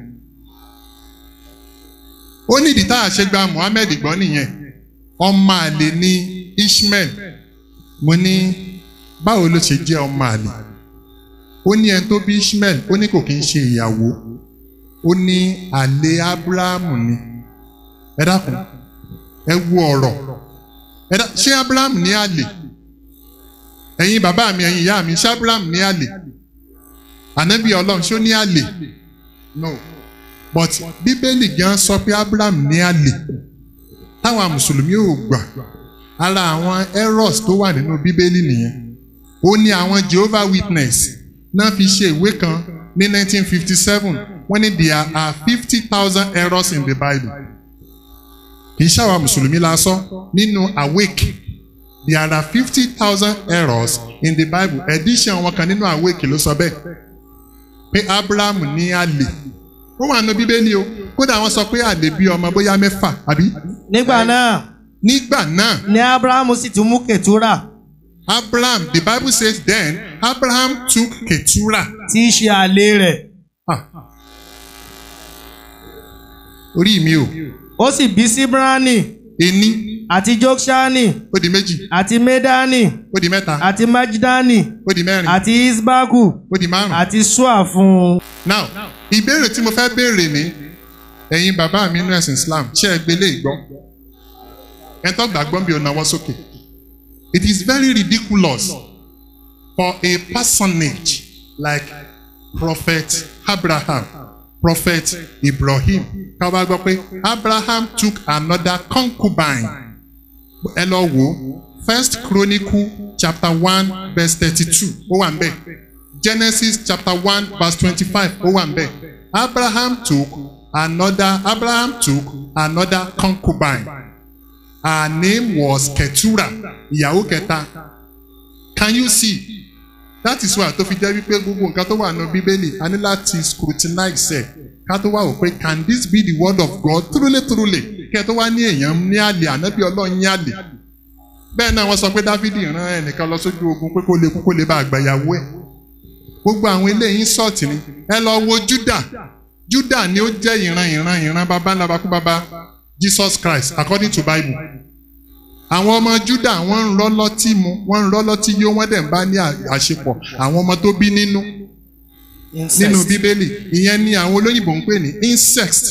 Speaker 7: ó ní ìdí tá a ṣe gba Muhammed gbọ́ nìyẹn ọmọ àlè ní Ishmael mo ní báwo ló ṣe jẹ́ ọmọ àlè ó ní ẹni tó bí Ishmael ó ní kò kí ń ṣe ìyàwó ó ní àlè Abrahamu ni ẹ dákun ẹ wo ọ̀rọ̀ ẹ dá ṣé Abraham ní àlè ẹ̀yin bàbá mi ẹ̀yin ìyá mi ṣé Abraham ní àlè ànábì Ọlọ́run ṣó ní àlè no but bíbélì gan sọ pé Abraham ní àlè táwọn mùsùlùmí ò gbà ara àwọn errors tó wà nínú bíbélì nìyẹn ó ní àwọn Jehovah Witness náà fi ṣe ìwé kan ní 1957 wọ́n ní there are fifty thousand errors in the Bible kì í ṣàwọn mùsùlùmí la sọ nínú awake there are fifty thousand errors in the Bible edition wọn kan nínú awake ló sọ bẹ́ẹ̀ pé Abraham ní àlè ó wà nínú bíbélì o kódà wọ́n sọ pé àlè bí ọmọ bóyá mẹ́fà àbí.
Speaker 10: nígbà náà.
Speaker 7: nígbà náà.
Speaker 10: ni abrahamu sì tún mú ketura.
Speaker 7: Abraham the Bible says then Abraham took ketura.
Speaker 10: tí í ṣe àlè rẹ̀.
Speaker 7: orí mi o.
Speaker 10: ó sì bí síbrani.
Speaker 7: ení.
Speaker 10: àti jokshani.
Speaker 7: ó di méjì.
Speaker 10: àti medani.
Speaker 7: ó di mẹ́ta.
Speaker 10: àti majdani.
Speaker 7: ó di mẹ́rin.
Speaker 10: àti isbaku.
Speaker 7: ó di márùn.
Speaker 10: àti sua fún un.
Speaker 7: now ìbéèrè tí mo fẹ́ béèrè ni ẹ̀yin bàbá mi nínú ẹ̀sìn Islam ṣé ẹ gbélé ìgbọ́ ẹ tó gbàgbọ́ bí o náwó sókè it is very ridiculous for a personage like prophet Abraham prophet Ibrahim ká wá gbọ́ pé Abraham took another concubine ẹ lọ wò First Chronicle chapter one verse thirty-two ó wà ń bẹ̀ Genesis chapter one verse twenty-five ó wà ń bẹ̀ Abraham took another Abraham took another concubine her name was Ketura ìyàwó kẹta can you see that is why tó fi jẹ́ wípé gbogbo nǹkan tó wà nínú bíbélì a ní láti scrutinize ẹ̀ ká tó wá wò pé can this be the word of God truly truly kẹ́ tó wá ní èèyàn ní àlè ànábì ọlọ́run ní àlè bẹ́ẹ̀ náà wọ́n sọ pé Dáfídì rán ẹnìkan lọ sójú ogun pé kó lè kú kó lè bá àgbàyàwó ẹ̀ gbogbo àwọn eléyìí sọ̀tì ni ẹ lọ wo Júdà Júdà ni ó jẹ́ ìran ìran ìran bàbá ńlá bakú bàbá Jesus Christ according to Bible àwọn ọmọ Júdà wọ́n ń rọ́ lọ́tí mu wọ́n ń rọ́ lọ́tí yó wọ́n dẹ̀ ń bá ní àṣepọ̀ àwọn ọmọ tó bí nínú nínú Bíbélì ìyẹn ni àwọn olóyìnbó ń pè ní incest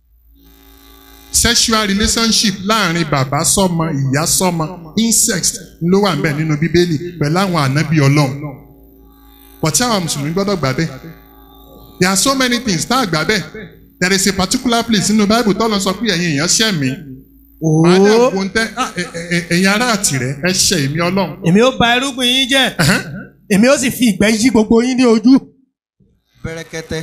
Speaker 7: sexual relationship láàrin bàbá sọ́mọ ìyá sọ́mọ incest ló wà ńbẹ̀ nínú Bíbélì pẹ̀lú àwọn ànábì Ọlọ́run pọ̀tí àwọn mùsùlùmí gbọ́dọ̀ gbà bẹ́ẹ̀ there are so many things tá a gbà bẹ́ẹ̀ there is a particular place nínú Bible tọ́lọ́ sọ pé ẹ̀yin èèyàn ṣẹ̀ mí màá dẹ̀ wo ń tẹ́ ẹ̀yin ará àtìrẹ́ ẹ ṣẹ̀ èmi Ọlọ́run.
Speaker 10: èmi ó ba irúgbìn yín jẹ́ èmi ó sì fi ìgbẹ́ yí gbogbo yín ní ojú.
Speaker 9: bẹ́rẹ̀kẹ́tẹ́.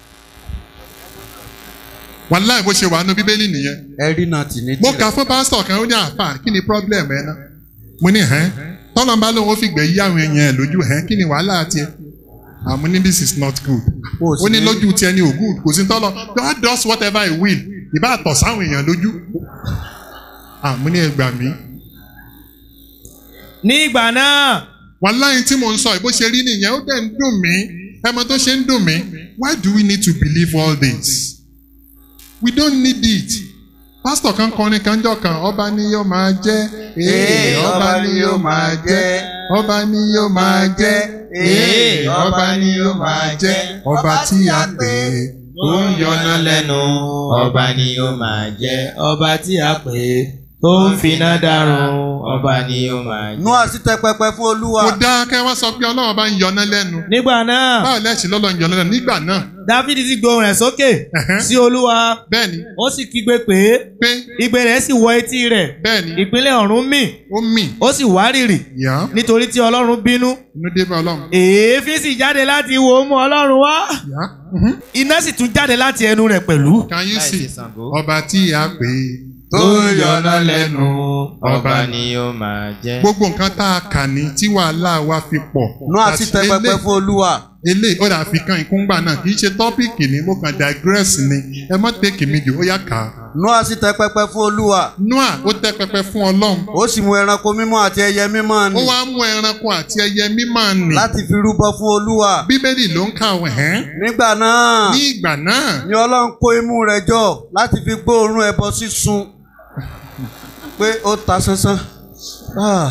Speaker 7: wàláì bó ṣe wà nínú Bíbélì nìyẹn.
Speaker 9: ẹ̀rí náà tì ní
Speaker 7: mo kà fún pásítọ̀ kan ó ní àfà kí ni problem ẹ náà mo ní hẹ́n tọ́lọ́mbà lòun ó fi gbẹ̀ yí àwọn èèyàn ẹ̀ lójú hẹ́n kí ni wàhálà tiẹ̀ àmú ní this is not good. ó ní lójú tiẹ̀ ni ò good kò sí tọ́lọ God does whatever he will ìbá àtọ̀ sáwọn èèyàn lójú. àmú ní ẹgbàá mi.
Speaker 10: ní ìgbà náà
Speaker 7: wàláyé tí mò ń sọ ìbó ṣe rí nìyẹn ó dẹ̀ ń dùn mí ẹmọ tó ṣe ń dùn mí why do we need to believe all this we don't need it pásítọ̀ kan kọrin kan jọ kan ọba ni yóò máa jẹ́ ee ọba ni yóò máa jẹ́ ọba ni yóò máa jẹ́ ee ọba ni yóò máa jẹ́ ọba tí a pè é
Speaker 8: tó ń yọná lẹ́nu ọba ni ó máa jẹ́ ọba tí a pè é tó ń finá dárun ọba ni ó máa jẹ́.
Speaker 9: nú àsìtẹ pẹpẹ fún olúwa.
Speaker 7: kò dáa kẹ́ wá sọ pé ọlọ́run bá ń yọná lẹ́nu
Speaker 10: nígbà náà
Speaker 7: báwo lẹ́sìn lọ́lọ́ ń yọná lẹ́nu nígbà náà
Speaker 10: dáfídì sì gbóhùn rẹ̀ sókè sí olúwa
Speaker 7: bẹ́ẹ̀ni
Speaker 10: ó sì kígbe pé
Speaker 7: pé
Speaker 10: igbe rẹ̀ sì wọ etí rẹ̀
Speaker 7: bẹ́ẹ̀ni
Speaker 10: ìpínlẹ̀ ọ̀run mì
Speaker 7: ó mì
Speaker 10: ó sì wárìrì
Speaker 7: yá
Speaker 10: nítorí tí ọlọ́run bínú
Speaker 7: inú dé bá ọlọ́run
Speaker 10: èéfín sì jáde láti wo mú ọlọ́run wá
Speaker 7: yá
Speaker 10: iná sì tún jáde láti ẹnu rẹ̀ pẹ̀lú.
Speaker 7: can you see ọba tí a pè é
Speaker 8: tó ń yọná lẹ́nu ọba ni ó máa jẹ́.
Speaker 7: gbogbo nǹkan tá a kà ní tí wàhálà wa fi pọ̀
Speaker 9: nú àsìtẹ pẹpẹ fún olúwa.
Speaker 7: eléyìí ó dà fi kan ìkúngbà náà kì í ṣe tọ́pìkì ni mo kàn digress ni ẹ mọ́ tẹ́kì mi jù ó yá kà á.
Speaker 9: nú àsìtẹ pẹpẹ fún olúwa.
Speaker 7: noah ó tẹ́ pẹpẹ fún ọlọ́run
Speaker 9: ó sì mú ẹranko mímọ́ àti ẹyẹ mímọ́
Speaker 7: ó
Speaker 9: ni.
Speaker 7: wá mú ẹranko àti ẹyẹ mímọ́ nì
Speaker 9: láti fi rúbọ fún olúwa.
Speaker 7: bíbélì ló ń kà wẹ̀ ẹ́
Speaker 9: nígbà náà
Speaker 7: ní ìgbà náà
Speaker 9: ni ọlọ́run kó imú rẹ̀ jọ láti fi gbóòórùn ẹbọ sísun pé ó ta sánsán. Ah.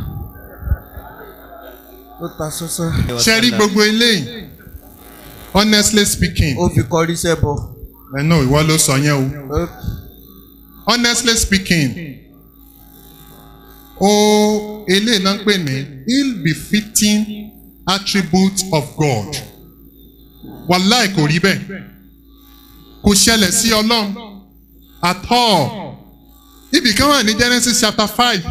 Speaker 9: ó ta sánsán.
Speaker 7: ṣe rí gbogbo eléyìí honestly speaking
Speaker 9: ó fi kọrí sẹ́bọ.
Speaker 7: ẹ náà ìwọ ló sọ yẹn o
Speaker 9: Ó-
Speaker 7: honestly speaking o eléyìí náà ń pè ní ill befitting attribute of God wàláì kò rí bẹ́ẹ̀ kò ṣẹlẹ̀ sí ọlọ́run at all ibì kan wà ní Genesis chapter five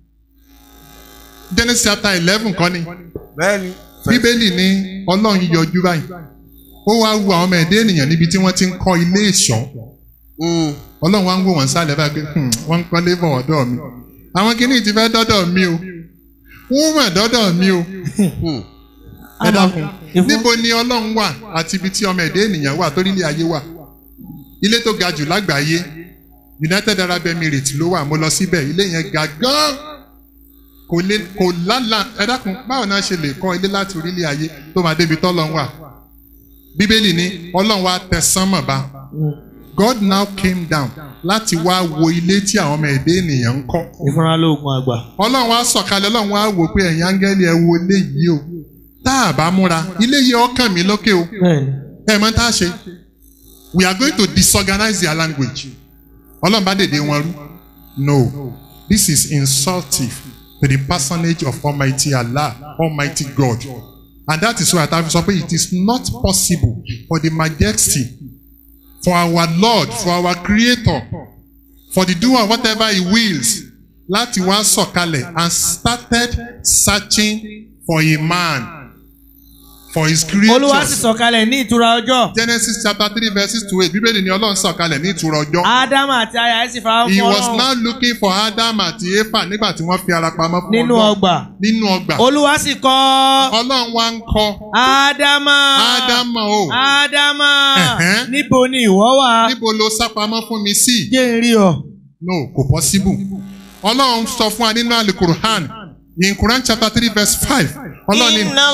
Speaker 7: Genesis chapter eleven kọ́ ni
Speaker 9: bẹ́ẹ̀ni.
Speaker 7: bíbélì ní ọlọ́run yọjú báyìí ó wá wu àwọn ọmọ ẹ̀dá ènìyàn níbi tí wọ́n ti ń kọ́ ilé ìṣọ́
Speaker 9: Mm.
Speaker 7: ọlọ́run wá ń wò wọ́n sálẹ̀ báyìí pé "Hmm, wọ́n ń kọ́lé bọ̀ ọ̀dọ̀ mi àwọn kìíní ti fẹ́ dọ́dọ̀ mi o wọ́n mọ̀ dọ́dọ̀ mi o
Speaker 9: Hmm.
Speaker 7: ẹ dákun
Speaker 10: ìfún-
Speaker 7: níbo ni ọlọ́run wà àti ibi tí ọmọ ẹ̀dá ènìyàn wà torí ilé ayé wà ilé tó ga jù lágbàáyé United Arab Emirates ló wà mo lọ síbẹ̀ ilé yẹn ga gan kò lè kò lálà ẹ dákun báwo náà ṣe lè kọ́ ilé láti orílẹ̀ ayé tó máa débi tọ́lọ́run wà bíbélì ní ọlọ́run wá tẹ sánmọ̀ bá God now came down láti wá wo ilé tí àwọn ọmọ ẹ̀dá ènìyàn ń kọ́
Speaker 10: ìfúnra lóògùn àgbà.
Speaker 7: ọlọ́run wá sọ̀kalẹ̀ ọlọ́run wá wò pé ẹ̀yin áńgẹ́lì ẹ wo ilé yìí o tá a bá múra ilé yìí ọkàn mi lókè o
Speaker 10: bẹ́ẹ̀ni
Speaker 7: ẹ mọ̀ tá a ṣe we are going to disorganize their language ọlọ́run bá dèdè wọn rú no this is insultive to the personage of Almighty Allah Almighty God and that is why I sọ pé it is not possible for the majesty for our Lord for our Creator for the doer whatever he wills láti wá sọ̀kalẹ̀ and started searching for a man for his creatures.
Speaker 10: olúwa sì sọ̀kalẹ̀ ní ìtura ọjọ́.
Speaker 7: Genesis chapter three verses two eight bíbélì ni ọlọ́run sọ̀kalẹ̀ ní ìtura ọjọ́.
Speaker 10: ádámù àti aya ẹ̀ sì fara
Speaker 7: He
Speaker 10: fún
Speaker 7: was
Speaker 10: ọlọ́run
Speaker 7: now looking for Adam àti Efa nígbà tí wọ́n fi ara pamọ́ fún
Speaker 10: nínú
Speaker 7: Ọlọ́run.
Speaker 10: ọgbà.
Speaker 7: Nínú ọgbà.
Speaker 10: olúwa sì kọ́
Speaker 7: Ọlọ́run wá ń kọ́
Speaker 10: ádámà
Speaker 7: Ádámà o.
Speaker 10: ádámà
Speaker 7: Ẹ̀hẹ́n.
Speaker 10: níbo ni ìwọ wà.
Speaker 7: Níbo lo sá pamọ́ fún mi sí?
Speaker 10: jẹ́ n rí ọ.
Speaker 7: No, kò possible. Ọlọ́run sọ fún wa nínú Alukuruhan in Quran chapter three verse five. Ọlọ́run ní
Speaker 8: Inna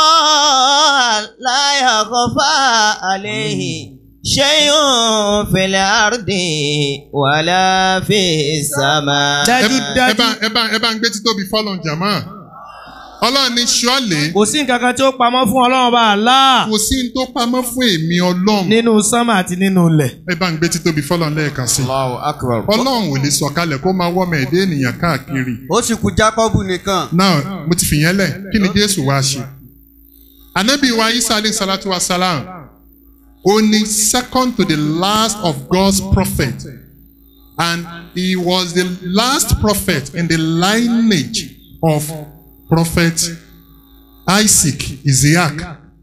Speaker 8: Allah la yakhfa alayhi shay'un fil ardi wala fis sama.
Speaker 7: ẹ ẹ bá ẹ bá ẹ bá ń gbé títóbi fọ́lọ́n jàmọ́. Ọlọ́run ní ṣọ́ọ̀lẹ̀
Speaker 10: kò sí nǹkan kan tí ó pamọ́ fún ọlọ́run bá àlá
Speaker 7: kò sí ní tó pamọ́ fún èmi Ọlọ́run.
Speaker 10: nínú sánmà àti nínú ilẹ̀.
Speaker 7: ẹ bá ń gbé títóbi fọ́lọ́n lẹ́ẹ̀kan sí.
Speaker 9: Allahu akbar.
Speaker 7: Ọlọ́run ò lè sọ̀kalẹ̀ kó máa wọ́mọ ẹ̀dá ènìyàn káàkiri.
Speaker 9: ó sì kú Jákọ́bù nìkan.
Speaker 7: now mo ti fìyẹn lẹ̀ kí ni Jésù wá ṣe. Ànábì wa Isa alayhi salatu wa salam ó ní second to the last of God's prophet and he was the last prophet in the lineage of prophet Isaac Isaac.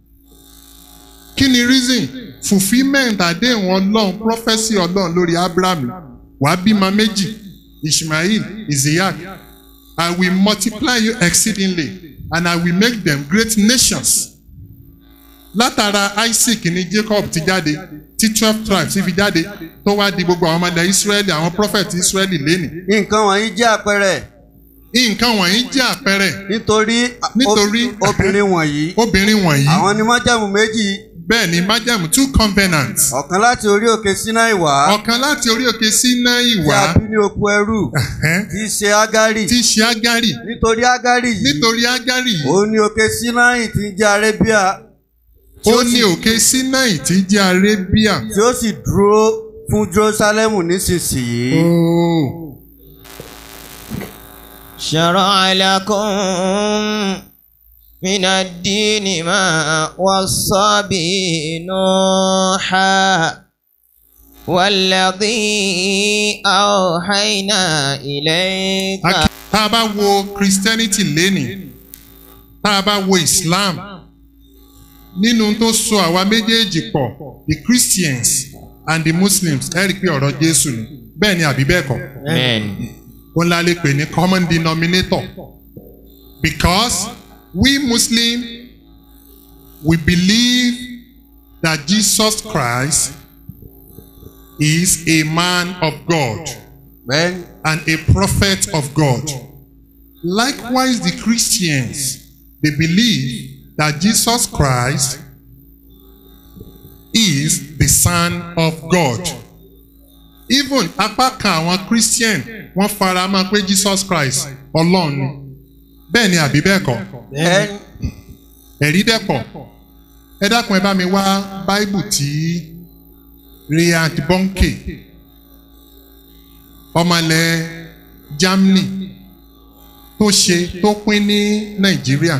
Speaker 7: Kí ni reason fulfilment àdéhùn ọlọ́run prophesy ọlọ́run lórí Abraham wàá bímọ méjì Ishmael Isaac I will multiply you exceedingly and I will make them great nations. Látara Isaac ní Jacob ti jáde tí twelve tribes fi jáde tó wá di gbogbo àwọn ọmọdé Israẹli àwọn prophet Israẹli lénìí.
Speaker 9: nǹkan wọ̀nyí jẹ́ àpẹẹrẹ
Speaker 7: nǹkan wọ̀nyí jẹ́ àpẹẹrẹ
Speaker 9: nítorí
Speaker 7: nítorí
Speaker 9: ob- obìnrin wọ̀nyí
Speaker 7: obìnrin wọ̀nyí
Speaker 9: àwọn ni májàmú méjì
Speaker 7: bẹ́ẹ̀ ni májàmú two covenants
Speaker 9: ọ̀kan láti orí òkè Sínáì wá
Speaker 7: ọ̀kan láti orí òkè Sínáì
Speaker 9: tí
Speaker 7: wá
Speaker 9: a bí ní oko ẹrú tí í ṣe Ágárì
Speaker 7: tí í ṣe Ágárì
Speaker 9: nítorí Ágárì yìí
Speaker 7: nítorí Ágárì yìí
Speaker 9: òun ni òkè Sínáì tí ń jẹ́ Arébíà tí
Speaker 7: ó
Speaker 9: ó
Speaker 7: ní
Speaker 9: sì-
Speaker 7: òkè Sínáì tí í jẹ́ Arébíà.
Speaker 9: tí ó sì dúró fún Jerúsálẹ́mù nísinsìnyí.
Speaker 8: شرع لكم من الدين ما وصى به نوحا والذي أوحينا إليك
Speaker 7: tá a bá wo Christianity lénìí tá a bá wo Islam nínú tó so àwa méjèèjì pọ̀ the Christians and the Muslims ẹ rí i pé ọ̀rọ̀ Jésù ni bẹ́ẹ̀ ni àbí bẹ́ẹ̀ kọ́
Speaker 8: Amen.
Speaker 7: òun la lè pè ní common denominator because we Muslim we believe that Jesus Christ is a man of God and a prophet of God. Likewise, the Christians they believe that Jesus Christ is the Son of God. Even apá kan àwọn Christian wọ́n fara mọ́ pé Jesus Christ Ọlọ́run ni. Bẹ́ẹ̀ ni àbí bẹ́ẹ̀ kọ́? Ẹ̀rí dẹ́pọ̀. Ẹ dákun ẹ bá mi wá Báíbù tí Reinhard Bonnke ọmọlẹ̀ Germany tó ṣe tó pín ní Nàìjíríà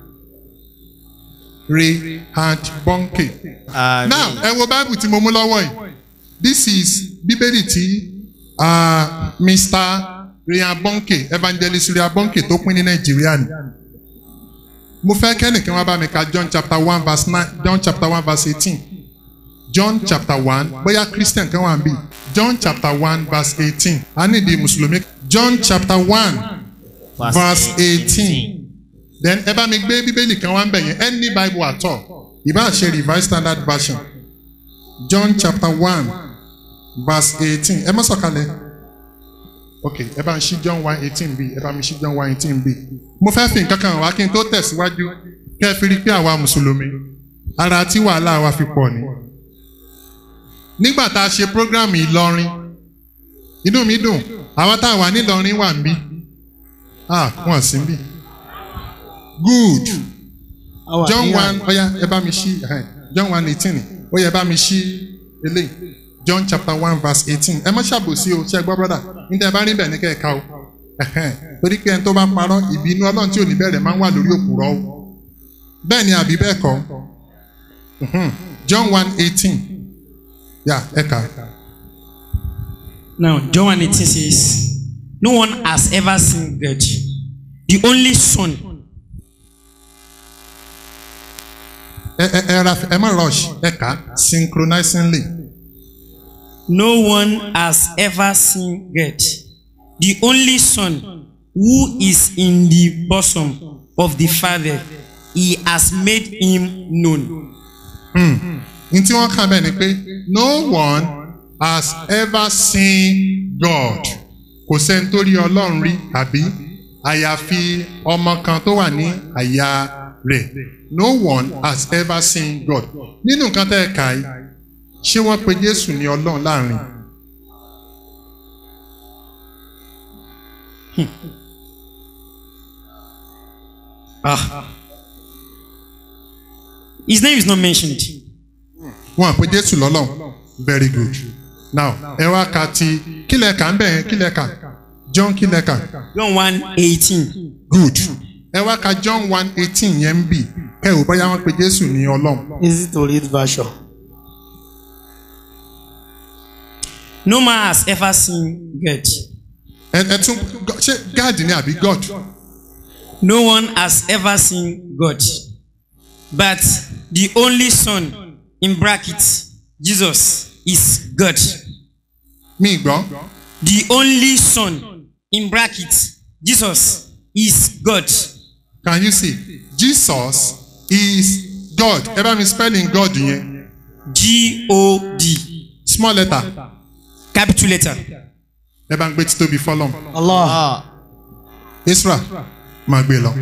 Speaker 7: Reinhard Bonnke. Now ẹ wo Báíbù tí mo mú lọ́wọ́ yìí. This is Bíbélì tí uh, Mr. Reinhard Bonnke Evangelist Reinhard Bonnke tó pín ní Nàìjíríà ni. Mo fẹ́ kẹ́nìkan wá bá mi ka John chapter one verse nine John chapter one verse eighteen. John chapter one bóyá Christian kan wà ń bì. John chapter one verse eighteen. A ní ìdí Mùsùlùmí. John chapter one verse eighteen. Then ẹ bá mi gbé Bíbélì kan wá ń bẹ̀ yẹn any Bible at all. Ìbá ṣe Revised Standard Version. John chapter one verse eighteen. Ẹ má sọ̀kalẹ̀. Ok ẹ bá ń ṣí John one eighteen bí ẹ bá mi ṣí John one eighteen bí. Mo fẹ́ fi nǹkan kan wá kí n tó tẹ̀síwájú kẹ́ ẹ fi rí i pé àwa Mùsùlùmí ara tí wàhálà wa fi pọ̀ ni nígbà tá a ṣe program Ìlọrin inú mi dùn àwọn tá a wà nílọrin wà ń bí ah wọn sí bí good John one ọya ẹ bá mi ṣí ẹhẹn, John one eighteen ó yẹ bá mi ṣí eléyìí John chapter one verse eighteen ẹ má ṣàbòsí o ṣe gbọ́ brother níta ẹ bá rí bẹ̀ ní kẹ́ẹ̀ka o ẹhẹn, torí pé ẹni tó bá parọ́ ìbínú Ọlọ́run tí ò ní bẹ̀rẹ̀ máa ń wà lórí òpùrọ́ o bẹ́ẹ̀ ni àbí bẹ́ẹ̀ kọ́ Mhm. John one eighteen yà ẹ kà á.
Speaker 11: Now, John 1 18 says, No one has ever seen God, the only Son.
Speaker 7: ẹ ẹ ẹ ra ẹ má rush ẹ kà á synchronizingly.
Speaker 11: No one has ever seen God, the only Son, who is in the bosom of the Father. He has made him known.
Speaker 7: Hmm. n tí wọ́n kà bẹ́ẹ̀ ni pé no one has ever seen God kò sẹ́ni tó rí Ọlọ́run rí tàbí àyàfi ọmọ kan tó wà ní àyà rẹ̀ no one has ever seen God nínú nǹkan tẹ́ ẹ kà yìí ṣé wọ́n pe Jésù ní Ọlọ́run láàrin.
Speaker 11: Ah. His name is not mentioned.
Speaker 7: wọn àpè Jésù lọ́lọ́run very good now ẹ wá ka ti kílẹ̀ kà ń bẹ̀ yẹn kílẹ̀ kà John kílẹ̀ kà.
Speaker 11: John 1 18.
Speaker 7: good ẹ wá ka John one eighteen yẹn ń bì kẹ́ ò bóyá wọ́n pe Jésù ní Ọlọ́run.
Speaker 10: Easy to read version.
Speaker 11: No man has ever seen God.
Speaker 7: ẹ ẹ tún ṣé God ni àbí God.
Speaker 11: No one has ever seen God. But the only Son, in brackets, Jesus, is God.
Speaker 7: Mi gbọ́.
Speaker 11: The only Son, in brackets, Jesus, is God.
Speaker 7: Can you see? Jesus is God. Ẹ bá mi spelling God yẹn.
Speaker 11: G-O-D.
Speaker 7: Small letter.
Speaker 11: Capital letter.
Speaker 7: Ẹ bá ń gbé títóbi fọlọ́m.
Speaker 10: Allah.
Speaker 7: Isra máa gbé lọ.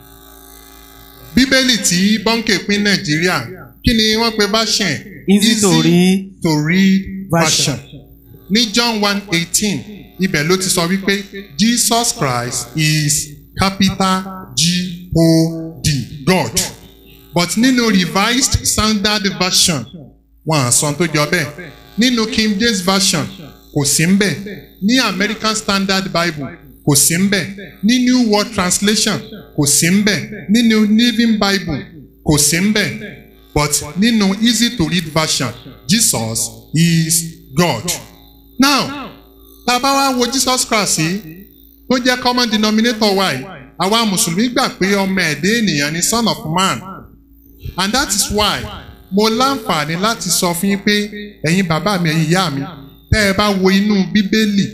Speaker 7: Bíbélì tí Bọ́ńkè pín Nàìjíríà kí ni wọ́n pe version?
Speaker 10: Easy to read
Speaker 7: to read
Speaker 10: version.
Speaker 7: version. Ní John one eighteen ibẹ̀ ló ti sọ wípé Jesus Christ is capital G-O-D God but nínú revised standard version wọn à sọ tó jọ bẹ́ẹ̀ nínú King James version kò sí ń bẹ̀ ní American Standard Bible kò sí ń bẹ̀ ní New World Translation kò sí ń bẹ̀ nínú Living Bible kò sí ń bẹ̀ but nínú easy to read version Jesus is God. Now tá a bá wá wo Jesus Christ yìí tó jẹ́ common denominator wa yìí àwa mùsùlùmí gbà pé ọmọ ẹ̀dẹ́ ènìyàn ni son of man and that is why mo láǹfààní láti sọ fún yín pé ẹ̀yin bàbá mi ẹ̀yin ìyá mi tẹ́ ẹ bá wo inú bíbélì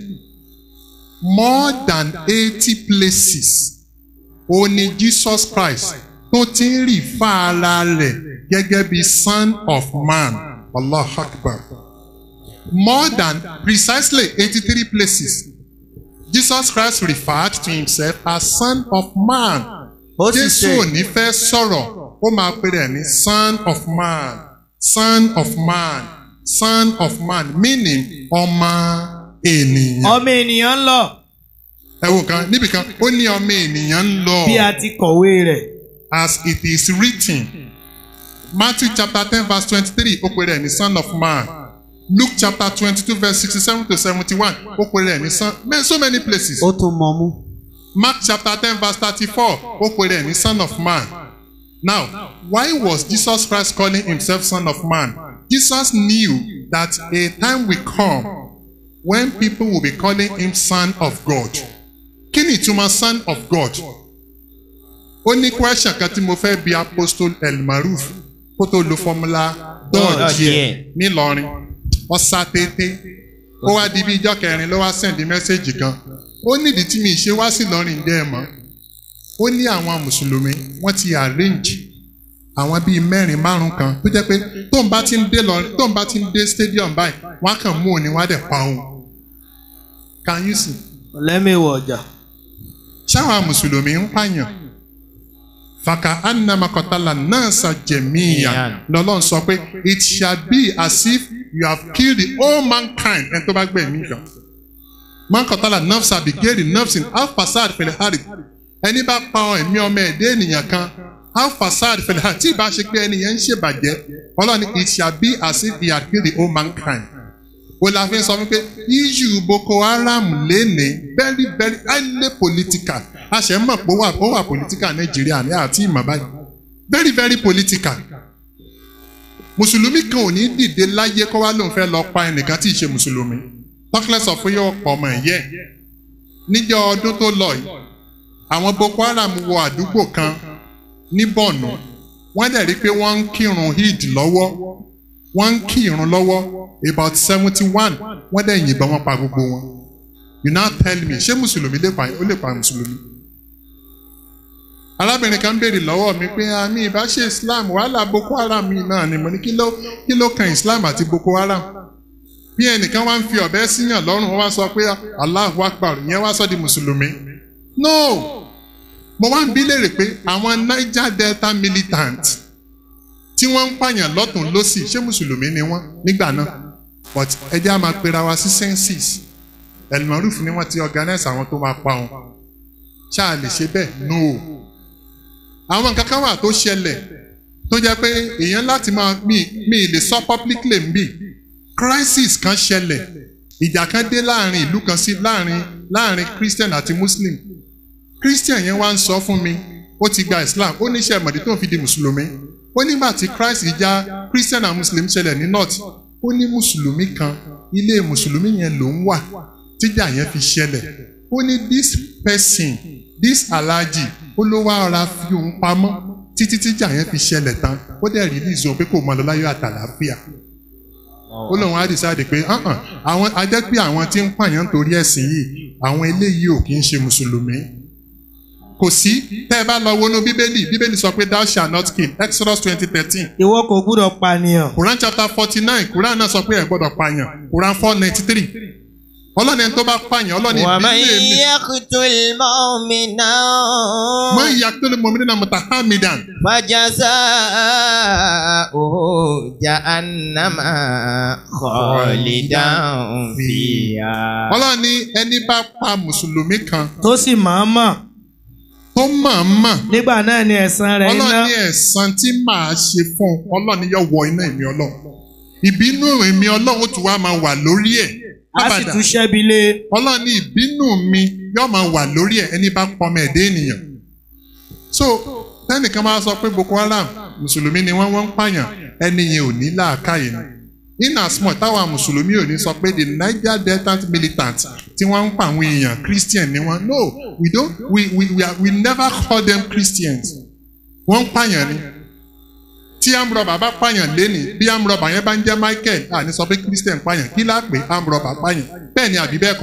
Speaker 7: more than eighty places ó ní Jesus Christ tó ti ń rì fá ara rẹ̀ gẹ́gẹ́ bí son of man Allah Akbar more than precisely eighty-three places Jesus Christ referred to himself as son of man
Speaker 9: Ó sì
Speaker 7: Jésù
Speaker 9: ṣe-
Speaker 7: ò ní fẹ́ sọ̀rọ̀ ó máa pè rẹ̀ ní son of man son of man son of man meaning ọmọ ènìyàn.
Speaker 8: ọmọ ènìyàn ń lọ
Speaker 7: ẹ wo kan níbi kan ó ní ọmọ ènìyàn ń lọ.
Speaker 8: bí a ti kọ̀wé rẹ̀.
Speaker 7: as it is written. Matthew chapter ten verse twenty-three ó pè rẹ̀ ní son of man. Luke chapter twenty-two verse sixty-seven to seventy-one ó pè rẹ̀ ní son man so many places.
Speaker 9: ó tún mọ mú.
Speaker 7: Mark chapter ten verse thirty-four ó pè rẹ̀ ní son of man. Now why was Jesus Christ calling himself son of man? Jesus knew that a time will come when people will be calling him son of God. Kí ni ìtumọ̀ son of God? ó ní question kan tí mo fẹ́ bi apostle elmaruf kó tó lo formula dọ́ọ̀jì ẹ̀ nílọrin ọ̀sà tètè ó wá di bí ijọ́ kẹrin ló wá sẹ́ndí mẹ́sẹ̀gì kan ó nídìí tí mi ṣe wá sí lọ́rin dẹ́ ẹ̀ mọ́ ó ní àwọn mùsùlùmí wọ́n ti arrange àwọn bíi mẹ́rin márùn kan tó jẹ́ pé tóun bá ti ń dé lọ́rin tóun bá ti ń dé stadium báyìí wọ́n á kàn mú òní wọ́n á dẹ̀ pa òun can you see
Speaker 8: ọ̀lẹ́mẹ̀wọ̀ ọjà.
Speaker 7: ṣáwọn mùsùlùmí ń pààyàn fàkà anamakọtala náà ṣàjẹmíyà lọ́lọ́run sọ pé it shall be as if you have killed the whole mankind ẹni tó bá gbẹ̀mí kan mankọtala nafsa bigeri nafsin alfasad filhari ẹni bá pa ẹ̀mí ọmọ ẹ̀dẹ́ ènìyàn kan alfasad filhari tí ìbá ṣe pé ẹni yẹn ń ṣèbàjẹ́ ọlọ́run it shall be as if you have killed the whole mankind o la fi sọ wípé issue boko haram lénìí very very highly political a ṣe ń mọ̀ pé ó wà ó wà political nàìjíríà ní àti ìmọ̀ báyìí very very political mùsùlùmí kan ò ní dìde láyé kó wá lóun fẹ́ lọ pa ẹnìkan tí ì ṣe mùsùlùmí tọ́kílẹ̀ sọ fún yóò pọ̀ ọmọ ẹ̀yẹ́ níjọ́ ọdún tó lọ yìí àwọn boko haram wọ àdúgbò kan ní bọ̀nù wọ́n dẹ̀ rí pé wọ́n ń kírun eid lọ́wọ́ wọ́n ń kí irun lọ́wọ́ about seventy one wọ́n dẹ̀ yìnbọn wọn pa gbogbo wọn you now tell me ṣé mùsùlùmí lè pa ó lè pa mùsùlùmí. arábìnrin kan béèrè lọ́wọ́ mi pé àmì ìbá ṣe islam wàhálà boko haram yìí náà ni mo ní kí ló kí ló kan islam àti boko haram bí ẹnìkan wá ń fi ọ̀bẹ síyàn lọ́rùn wọ́n wá sọ pé allahu akbar ìyẹn wá sọ di mùsùlùmí no mo wá ń bí léèrè pé àwọn niger delta militant tí wọ́n ń pààyàn lọ́tún lọ́sì ṣé mùsùlùmí ni wọ́n nígbà náà but ẹ jẹ́ á máa pera wa sí census elmaruf ni wọ́n ti organize àwọn tó máa pa wọn ṣáà lè ṣe bẹ́ẹ̀ no àwọn nǹkan kan wà tó ṣẹlẹ̀ tó jẹ́ pé èèyàn láti máa mi mi lè sọ publicly ń bì crisis kan ṣẹlẹ̀ ìjà kan dé láàrin ìlú kan sí láàrin láàrin christian àti muslim christian yẹn wá ń sọ fún mi ó ti gba islam ó níṣẹ́ ìmọ̀dé tó ń fi di mùsùlùmí ó nígbà tí christ ìjà christian and muslim ṣẹlẹ̀ ní north ó ní mùsùlùmí kan ilé mùsùlùmí yẹn ló ń wà tíjà yẹn fi ṣẹlẹ̀ ó ní this person this alhaji ó ló wá ọ̀ra fi òun pamọ́ títí tíjà yẹn fi ṣẹlẹ̀ tán ó dẹ̀ release òun pé kò mọ lọ láyọ̀ àtàlàáfíà ó lóun á decide pé "Uh-uh, àwọn ajẹ́ pé àwọn tí ń pààyàn torí ẹ̀sìn yìí àwọn eléyìí ò kì í ṣe mùsùlùmí kò sí tẹ́ ẹ bá lọ wọnú bíbélì bíbélì sọ pé thou shall not kill exodus twenty thirteen.
Speaker 8: ìwọ kò gbúdọ̀ pànìyàn.
Speaker 7: quran chapter forty nine quran náà sọ pé ẹ gbọ́dọ̀ pààyàn quran four ninety three ọlọ́ni ẹni tó bá pààyàn ọlọ́ni
Speaker 8: ومن
Speaker 7: ìbílẹ̀ mi
Speaker 8: يقتل مؤمنا
Speaker 7: mọ ìyá tó lè mọ mi nínú mutahamidan
Speaker 8: فجزاؤه جهنم خالدا فيها
Speaker 7: ọlọ́ni ẹni bá pa mùsùlùmí kan
Speaker 10: tó sì máa mọ̀
Speaker 7: tó mọ̀ọ́mọ̀
Speaker 10: nígbà náà ni ẹ̀san rẹ̀ iná
Speaker 7: ọlọ́ni ẹ̀san tí màá ṣe fún un ọlọ́ni yóò wọ iná èmi ọlọ́run ìbínú èmi ọlọ́run ó tún wá máa wà lórí ẹ̀
Speaker 10: a sì tún ṣẹ́bi lé
Speaker 7: ọlọ́ni ìbínú mi yóò máa wà lórí ẹ̀ ẹni bá pọmọ ẹ̀dẹ́ ènìyàn so tẹ́nìkan máa sọ pé Boko Haram mùsùlùmí ni wọ́n wọ́n ń pààyàn ẹni yẹn ò ní làákàyè ni in as much táwa mùsùlùmí ò ní sọ pé the Niger Delta militant tí wọ́n ń pa àwọn èèyàn Christian ni wọ́n no we don't we we we, are, we never call them Christians wọ́n ń pààyàn ni tí amrọ̀bà bá pààyàn lénìí bí amrọ̀bà yẹn bá ń jẹ́ Michael àní sọ pé Christian pààyàn kí láà pé amrọ̀bà pààyàn bẹ́ẹ̀ ni àbí bẹ́ẹ̀ kọ́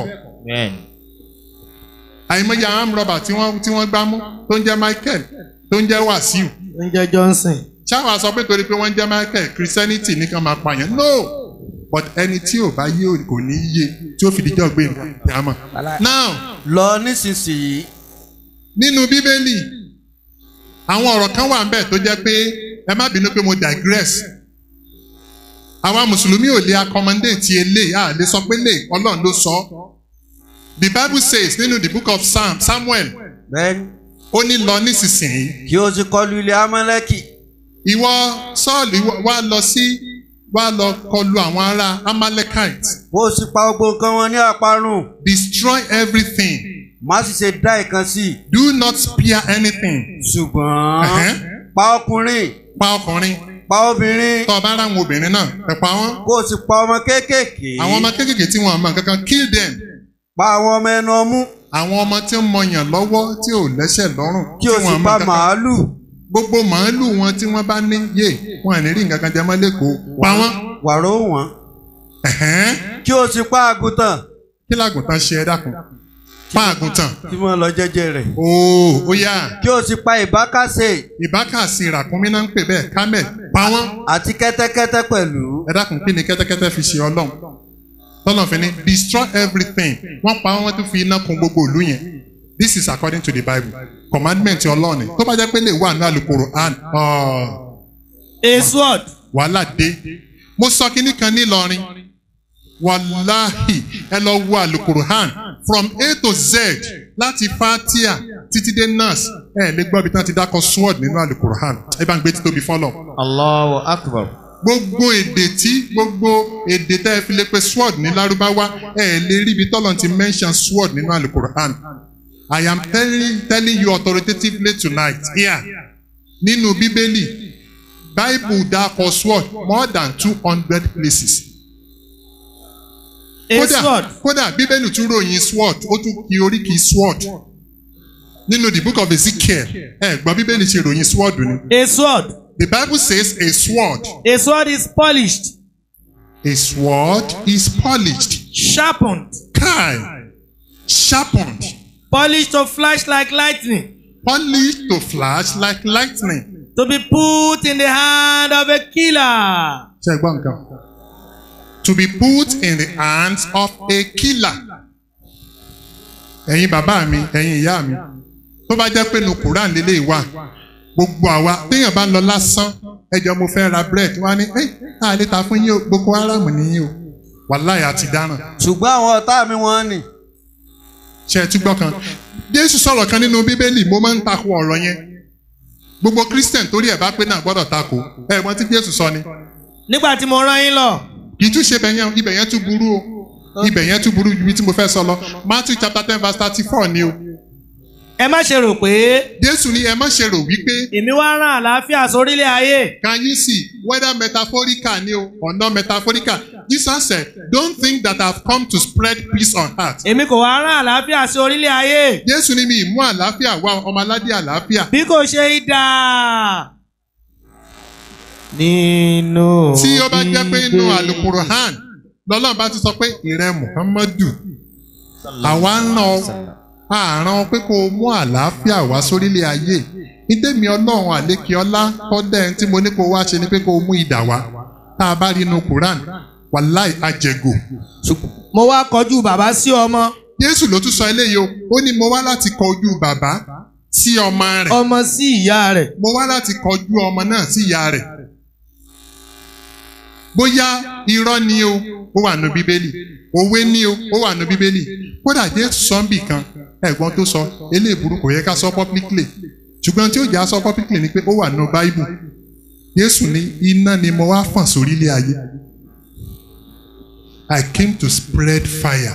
Speaker 7: àìmọye àwọn amrọ̀bà tí wọ́n tí wọ́n gbá mú tó ń jẹ́ Michael tó ń jẹ́ Wàsíù
Speaker 10: tó ń jẹ́ Johnson
Speaker 7: ṣáwa sọ pé torí pé wọ́n ń jẹ́ Michael Christianity nìkan máa pààyàn no but ẹni tí ò bá yé ò- kò ní yé tí ó fi dijọ́ gbé nǹkan tí a mọ̀. now
Speaker 9: lọ nísinsìnyí
Speaker 7: nínú bíbélì àwọn ọ̀rọ̀ kan wà ńbẹ̀ tó jẹ́ pé ẹ má bínú pé mo digress àwa mùsùlùmí ò lè accommodate eléyìí à lè sọ pé lè ọlọ́run ló sọ the bible says nínú the book of Psalm Samuel
Speaker 9: bẹ́ẹ̀ni
Speaker 7: ó ní lọ nísinsìnyí
Speaker 9: kí o ti kọlu ilé amálẹ́kì
Speaker 7: ìwọ Sọ́ọ̀lù ìwọ- wá lọ sí wá lọ kọlu àwọn ará Amalekite
Speaker 9: kó o sì pa gbogbo nǹkan wọn ní àparun
Speaker 7: destroy everything
Speaker 9: má sì ṣe dá ìkan sí i
Speaker 7: do not spare anything
Speaker 9: ṣùgbọ́n
Speaker 7: Ẹ̀hẹ́n.
Speaker 9: pa ọkùnrin
Speaker 7: pa ọkùnrin
Speaker 9: pa obìnrin
Speaker 7: tó o bá ráwọn obìnrin náà ẹ pa wọ́n
Speaker 9: kó o sì pa ọmọ kéékèèké
Speaker 7: àwọn ọmọ kéékèèké tí wọn mọ kankan kill them
Speaker 9: pa àwọn ọmọ ẹnu ọmú
Speaker 7: àwọn ọmọ tí ń mọyàn lọ́wọ́ tí ò lẹ́sẹ̀ lọ́rùn
Speaker 9: kí o
Speaker 7: tí
Speaker 9: sì
Speaker 7: wọn mọ
Speaker 9: pa
Speaker 7: kankan.
Speaker 9: màálù
Speaker 7: gbogbo màálù wọn tí wọ́n bá ní yé wọn à ní rí nǹkan kan jẹ mọ́ lẹ́kọ̀ọ́ pa wọ́n
Speaker 9: wàró wọn
Speaker 7: Ẹ̀hẹ́n.
Speaker 9: kí o sì pa àgùntàn
Speaker 7: kí làgùntàn ṣe ẹ dákun pa àgùntàn
Speaker 9: tí mo lọ jẹ́jẹ́ rẹ̀
Speaker 7: ooo ó yá
Speaker 9: kí o sì pa ìbákasẹ
Speaker 7: ìbákàsí ràkúnmí náà ń pè bẹ́ẹ̀ kámẹ́ pa wọ́n
Speaker 9: àti kẹ́tẹ́kẹ́tẹ́ pẹ̀lú
Speaker 7: ẹ dákun kí ni kẹ́tẹ́kẹ́tẹ́ fi ṣe ọlọ́run tọ́lọ́n fi ní destroy everything wọ́n pa wọ́n tún fi iná kun gbogbo ìlú yẹn this is according to the bible commandment ọlọ́run ni tó bá jẹ́ pé lè wà ní alukoro and
Speaker 10: a sword
Speaker 7: wàhálà dé mo sọ kinní kan nílọrin wàláhì ẹ lọ wo alukoro han from a to z láti fatia títí dé nas ẹ lè gbọ́ ibi tí wọ́n ti dákọ̀ sword nínú alukoro han ẹ bá ń gbé títóbi fọlọ́
Speaker 8: Allahu akbar.
Speaker 7: gbogbo èdè tí gbogbo èdè tẹ́ ẹ fi lè pe sword ní lárúbáwá ẹ lè rí ibi tọ́lọ̀ ti mention sword nínú alukur'an I am telling, telling you authoritatively tonight here nínú bíbélì bible dákọ̀ sword more than two hundred places
Speaker 10: a sword
Speaker 7: kódà bíbélì tún ròyìn sword ó tún kí oríkì sword nínú the book of Ezekiel ẹ gbọ́ bíbélì ṣe ròyìn sword ni.
Speaker 10: a sword
Speaker 7: The Bible says a sword.
Speaker 10: a sword is polished
Speaker 7: A sword is polished.
Speaker 10: sharpened
Speaker 7: Kai. Sharpened.
Speaker 10: polished to flash like lightning
Speaker 7: Polished to flash like lightning.
Speaker 10: to be put in the hand of a killer
Speaker 7: Ṣé ẹ gbọ́ nǹkan? To be put in the hands of a killer. Ẹ̀yin bàbá mi, ẹ̀yin ìyá mi. Tó bá jẹ́ pé nu Quran lélẹ̀ wà. Gbogbo àwa téèyàn bá ń lọ lásán. Ẹjọ́ mo fẹ́ ra bread. Wọ́n á ní ẹ́ àlè ta fún yín o. Boko Haram nìyí o. Wàláyé àti dáràn.
Speaker 9: ṣùgbọ́n àwọn ọ̀tá mi wọ́n nì
Speaker 7: ṣe ẹ tún gbọ́ kan jésù sọ̀rọ̀ kan nínú bíbélì mo máa ń takò ọ̀rọ̀ yẹn gbogbo christian torí ẹ̀ bá pé náà gbọ́dọ̀ takò ẹ̀ mọ̀ tí jésù sọ ni
Speaker 10: nígbà tí mo rán yín lọ
Speaker 7: kì í tún ṣe ibẹ̀ yẹn ibẹ̀ yẹn tún burú o ibẹ̀ yẹn tún burú ju ibi tí mo fẹ́ sọ lọ matthew chapter ten verse thirty four ni o
Speaker 10: ẹ má ṣe rò pé
Speaker 7: jésù ní ẹ má ṣe rò wípé
Speaker 10: èmi wá rán àlàáfíà sórílẹ̀ ayé
Speaker 7: can you see whether metaphorical ni o or not metaphorical jesus said don't think that i have come to spread peace on earth
Speaker 10: èmi kò wá rán àlàáfíà sí orílẹ̀ ayé
Speaker 7: jésù ní mi ìmú àlàáfíà wá ọmọ aládé àlàáfíà
Speaker 10: bí kò ṣe idà nínú
Speaker 7: tí ó bá jẹ́ pé inú alukuruhan lọ́lọ́run bá ti sọ pé ìrẹ muhammadu àwa ń ràn ọ́ àràn pé kó o mú àlàáfíà wá sórílẹ̀ ayé ìdẹ́mi ọlọ́run àlékè ọlá kọ́dẹ̀ tí mo ní kó o wá ṣe ni pé kó o mú idà wá tá a bá rí inú quran wàláì àjẹgò.
Speaker 10: mo wá kọjú bàbá sí ọmọ.
Speaker 7: Jésù ló tún sọ eléyìí o ó ní mo wá láti kọjú bàbá sí ọmọ rẹ̀.
Speaker 10: ọmọ sí ìyá rẹ̀.
Speaker 7: mo wá láti kọjú ọmọ náà sí ìyá rẹ̀. bóyá irọ́ ni o ó wà nù bíbélì òwe ni o ó wà nù bíbélì kódà Jésù sọ́ńbì kan ẹ̀gbọ́n tó sọ eléèbúrú kò yẹ ká sọ publicly ṣùgbọ́n tí ó jà sọ publicly ni pé ó wà nù báíbù Jésù ní iná ni mo wá fọ̀n sórí ilé ayé I came to spread fire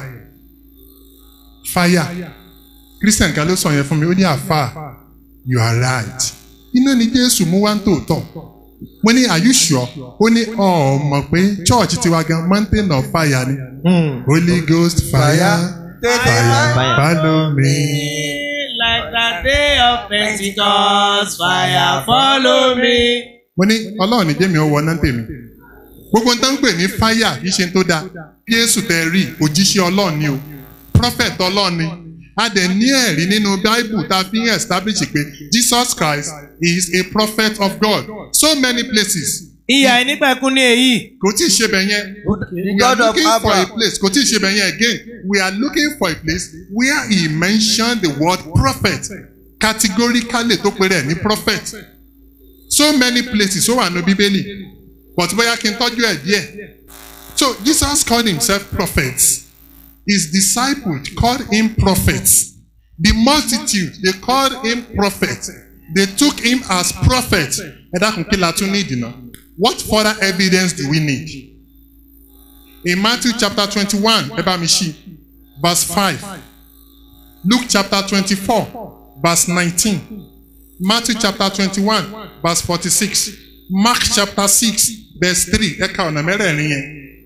Speaker 7: fire Christian kan ló sọ yẹn fún mi ó ní àfà you are right iná ni Jésù mú wá ń tòótọ́ mo ní are you sure ó ní ọ mọ̀ pé church tiwa gan mountain of fire ni Holy Ghost fire fire follow me.
Speaker 8: Like the day of Pentecost, fire follow me.
Speaker 7: mo ní ọlọ́run ní jẹ́mi ọwọ́ náà tèmi gbogbo nǹkan ń pè ní fáyà kì í ṣe tó dáa Jésù tẹ rí òjíṣẹ́ ọlọ́run ni o prophet ọlọ́run ni a dẹ̀ ní ẹ̀rí nínú bible tá a fi ń establish pé Jesus Christ is a prophet of God so many places.
Speaker 10: ìyá ìnípẹ̀kun ní èyí.
Speaker 7: kò tí ì ṣe bẹ̀ yẹn we are looking for a place kò tí ì ṣe bẹ̀ yẹn again we are looking for a place where he mentioned the word prophet categorically tó pe rẹ̀ ní prophet so many places ó wà ní bíbélì but bóyá kí n tọ́jú ẹ̀ díẹ̀ so Jesus called himself prophets his disciples called him prophets the multitude they called him prophet they took him as prophet ẹ dákun kí la tún ní ìdìnnà what further evidence do we need in Matthew chapter twenty-one ẹ bá mi ṣí verse five Luke chapter twenty-four verse nineteen. Matthew chapter twenty-one verse forty-six Mark chapter six verse three ẹ̀ka ọ̀nà mẹ́rẹ̀ẹ̀rin yẹn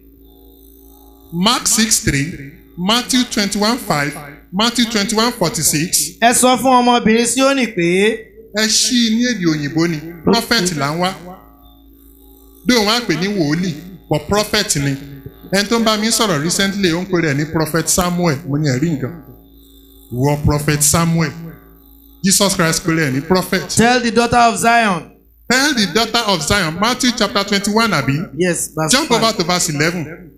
Speaker 7: Mark six three Matthew twenty-one five Matthew twenty-one forty-six.
Speaker 10: ẹ sọ fún ọmọbìnrin Síónì pé.
Speaker 7: ẹ ṣí i ní èdè òyìnbó ni prophet là ń wá bí òun á pè ní wòlíì but prophet ni ẹni tó ń bá mi sọ̀rọ̀ recently ó ń pè rẹ̀ ní prophet Samuel mo ní ẹ̀rí nǹkan wọ prophet Samuel. Jesus Christ pẹ̀lú ẹ̀ ní prophet.
Speaker 10: Tell the daughter of Zion.
Speaker 7: Tell the daughter of Zion Matthew chapter twenty-one abi.
Speaker 10: Yes, verse
Speaker 7: Jump
Speaker 10: five.
Speaker 7: over to verse eleven.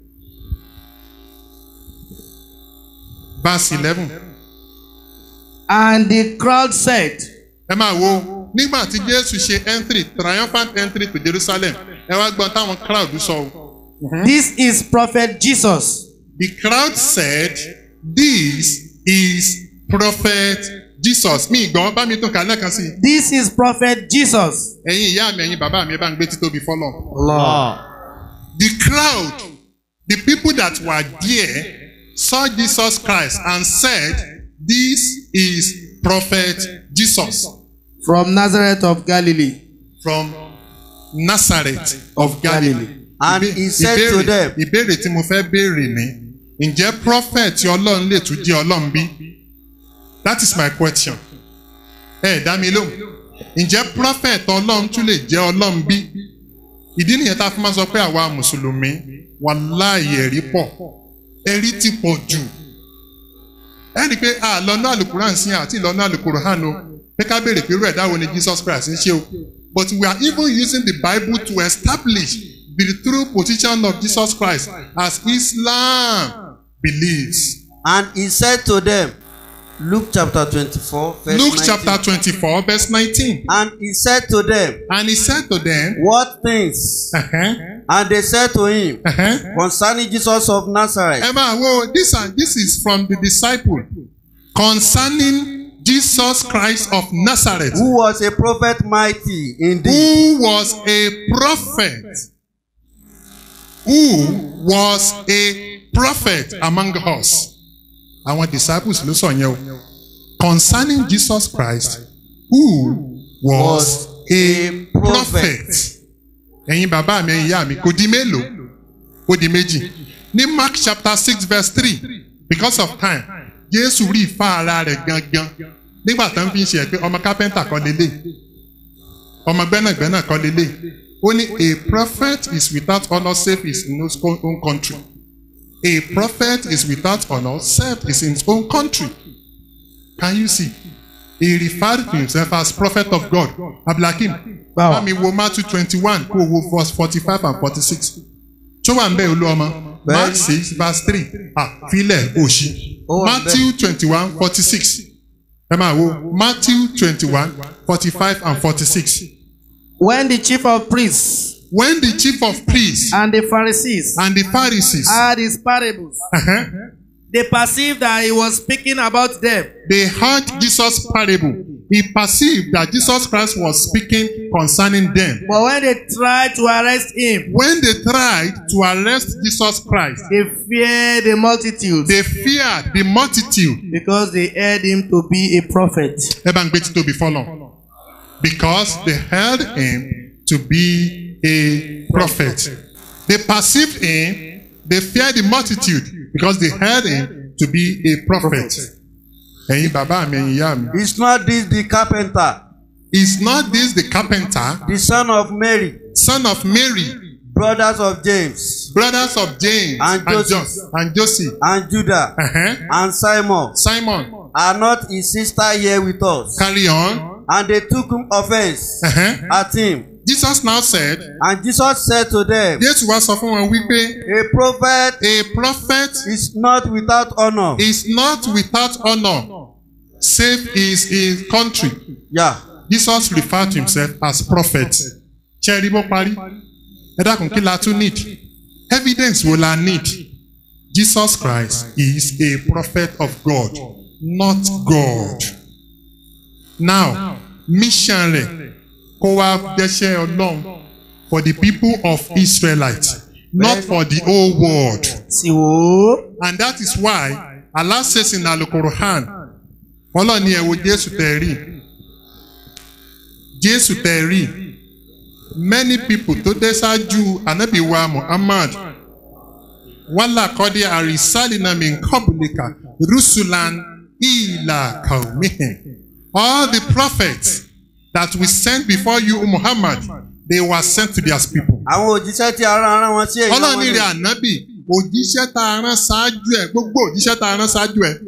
Speaker 7: Verse eleven.
Speaker 10: And the crowd said.
Speaker 7: Ẹ máa wo nígbà tí Jésù ṣe entry triumphant entry to Jerusalem ẹ wá gbọ́n táwọn crowd sọ o.
Speaker 10: This is prophet Jesus.
Speaker 7: The crowd said this is prophet Jesus mi ìgbọ́n bá mi tún kà lẹ́ẹ̀kan sí i.
Speaker 10: This is prophet Jesus.
Speaker 7: ẹ̀yin ìyá mi ẹ̀yin bàbá mi ẹ bá ń gbé títóbi fọ́lọ̀.
Speaker 10: Allah.
Speaker 7: The crowd, the people that were there, saw Jesus Christ and said, This is Prophet Jesus
Speaker 10: From Nazareth of Galilee.
Speaker 7: from Nazareth of Galilee.
Speaker 9: And
Speaker 7: Ìbé-
Speaker 9: he said to
Speaker 7: ìbéèrè-
Speaker 9: them,
Speaker 7: Ìbéèrè tí mo fẹ́ béèrè ni, ǹjẹ́ prophet Ọlọ́run lè tún jẹ́ Ọlọ́run bí? That is my question. Ẹ dá mi lóhùn. Ǹjẹ́ prophet Ọlọ́run tún lè jẹ́ Ọlọ́run bí? Ìdí nìyẹn tá a fi máa sọ pé àwa Mùsùlùmí wàláhì ẹ̀rí pọ̀. Ẹ̀rí ti pọ̀ jù. Ẹ rí i pé àlọ́nà àlùkùrán sí àti ìlọ́nà àlùkùrán o. Pé ká béèrè pé irú ẹ̀dá wo ni Jesus Christ ń ṣe o. But we are even using the Bible to establish the true position of Jesus Christ as Islam believes.
Speaker 9: And he said to them, Luke chapter 24, verse
Speaker 7: Luke
Speaker 9: 19.
Speaker 7: chapter 24, verse 19.
Speaker 9: And he said to them,
Speaker 7: And he said to them,
Speaker 9: What things?
Speaker 7: uh-huh,
Speaker 9: And they said to him,
Speaker 7: uh-huh.
Speaker 9: Concerning Jesus of Nazareth,
Speaker 7: Ẹ máa wo this and this is from the disciple concerning Jesus Christ of Nazareth
Speaker 9: who was a prophet mighty indeed,
Speaker 7: who was a prophet who was a prophet among us. Àwọn disciples ló sọ yẹn o. Concerning Jesus Christ who was a prophet. Ẹ̀yin bàbá mi, ẹ̀yin ìyá mi, kò di mélòó? Ó di méjì. Ní Mark chapter six verse three because of time, Jésù rí ìfá ara rẹ̀ gangan nígbà tó ń fi ṣe ẹ̀ pé ọmọ kápẹ́ntà kọ́ lélẹ̀ ọmọ gbẹ́nàgbẹ́nà kọ́ lélẹ̀ ó ní a prophet is without honour save his own own country a prophet is without honour save his in his own country can you see he referred to himself as prophet of God abdulhakeem bá mi wo Matthew twenty-one kó o wo verse forty-five and forty-six tó wà ń bẹ olú ọmọ mark six verse three ah filẹ̀ òṣì matthew twenty one forty six ẹ máa wo matthew twenty one forty five and forty six.
Speaker 12: When the chief of priests
Speaker 7: when the chief of priests
Speaker 12: and the Pharisees
Speaker 7: and the Pharisees
Speaker 12: heard his parables,
Speaker 7: uh-huh,
Speaker 12: they perceived that he was speaking about them.
Speaker 7: they heard Jesus' parable, he perceived that Jesus Christ was speaking concerning them.
Speaker 12: But when they tried to arrest him,
Speaker 7: When they tried to arrest Jesus Christ,
Speaker 12: they feared the multitude
Speaker 7: they feared the multitude.
Speaker 12: because they heard him to be a prophet.
Speaker 7: Ẹ bá ń gbé títò bí fọ́lọ̀. Because they held him to be a prophet. They perceived him, they feared the multitude because they held him to be a prophet. Ẹ̀yin bàbá mi, ẹ̀yin ìyá mi.
Speaker 9: Is not this the carpenter,
Speaker 7: Is not this the carpenter,
Speaker 9: the son of Mary,
Speaker 7: son of Mary,
Speaker 9: brothers of James,
Speaker 7: brothers of James
Speaker 9: And
Speaker 7: and,
Speaker 9: Joseph.
Speaker 7: John, and Joseph,
Speaker 9: and Judah,
Speaker 7: uh-huh,
Speaker 9: and Simon?
Speaker 7: Simon?
Speaker 9: Are not his sister here with us?
Speaker 7: Carry on.
Speaker 9: And they took offense
Speaker 7: Uh-huh.
Speaker 9: at him.
Speaker 7: Jesus now said,
Speaker 9: And Jesus said to them,
Speaker 7: Jésù wá sọ fún wọn wípé
Speaker 9: A prophet
Speaker 7: a prophet
Speaker 9: is not without honor.
Speaker 7: is not without honour save his his country.
Speaker 9: Yeah.
Speaker 7: Jesus referred to himself as prophet. Ṣẹ́rí bó parí. Ẹ dákun kí la tún need? Evidence wo la need? Jesus Christ is a prophet of God, not God. Now, mission rẹ̀ kó wá dẹ́ṣẹ́ Ọlọ́run for the people of Israelites, not for the whole world.
Speaker 12: Sì wò ó.
Speaker 7: And that is why Allah says in Al-Qur'an, Ọlọ́run ni ẹ wo Jésù tẹ̀ rí. Jésù tẹ̀ rí. Many people tó dé ṣáájú Ànábì wa Muhammad. Wàlá kọ́dé àrísálìnà mi kọ́bùlìkà Rusulan ìlà kàwmíhìn. All the prophets that we sent before you Muhammad, they were sent to their people.
Speaker 9: Àwọn òjíṣẹ́ tí ara ara wọn sí èèyàn
Speaker 7: Ọlọ́run
Speaker 9: wọn
Speaker 7: ní
Speaker 9: ni.
Speaker 7: rẹ̀ ànábì òjíṣẹ́ tá a rán ṣáájú ẹ̀ gbogbo òjíṣẹ́ tá a rán ṣáájú ẹ̀.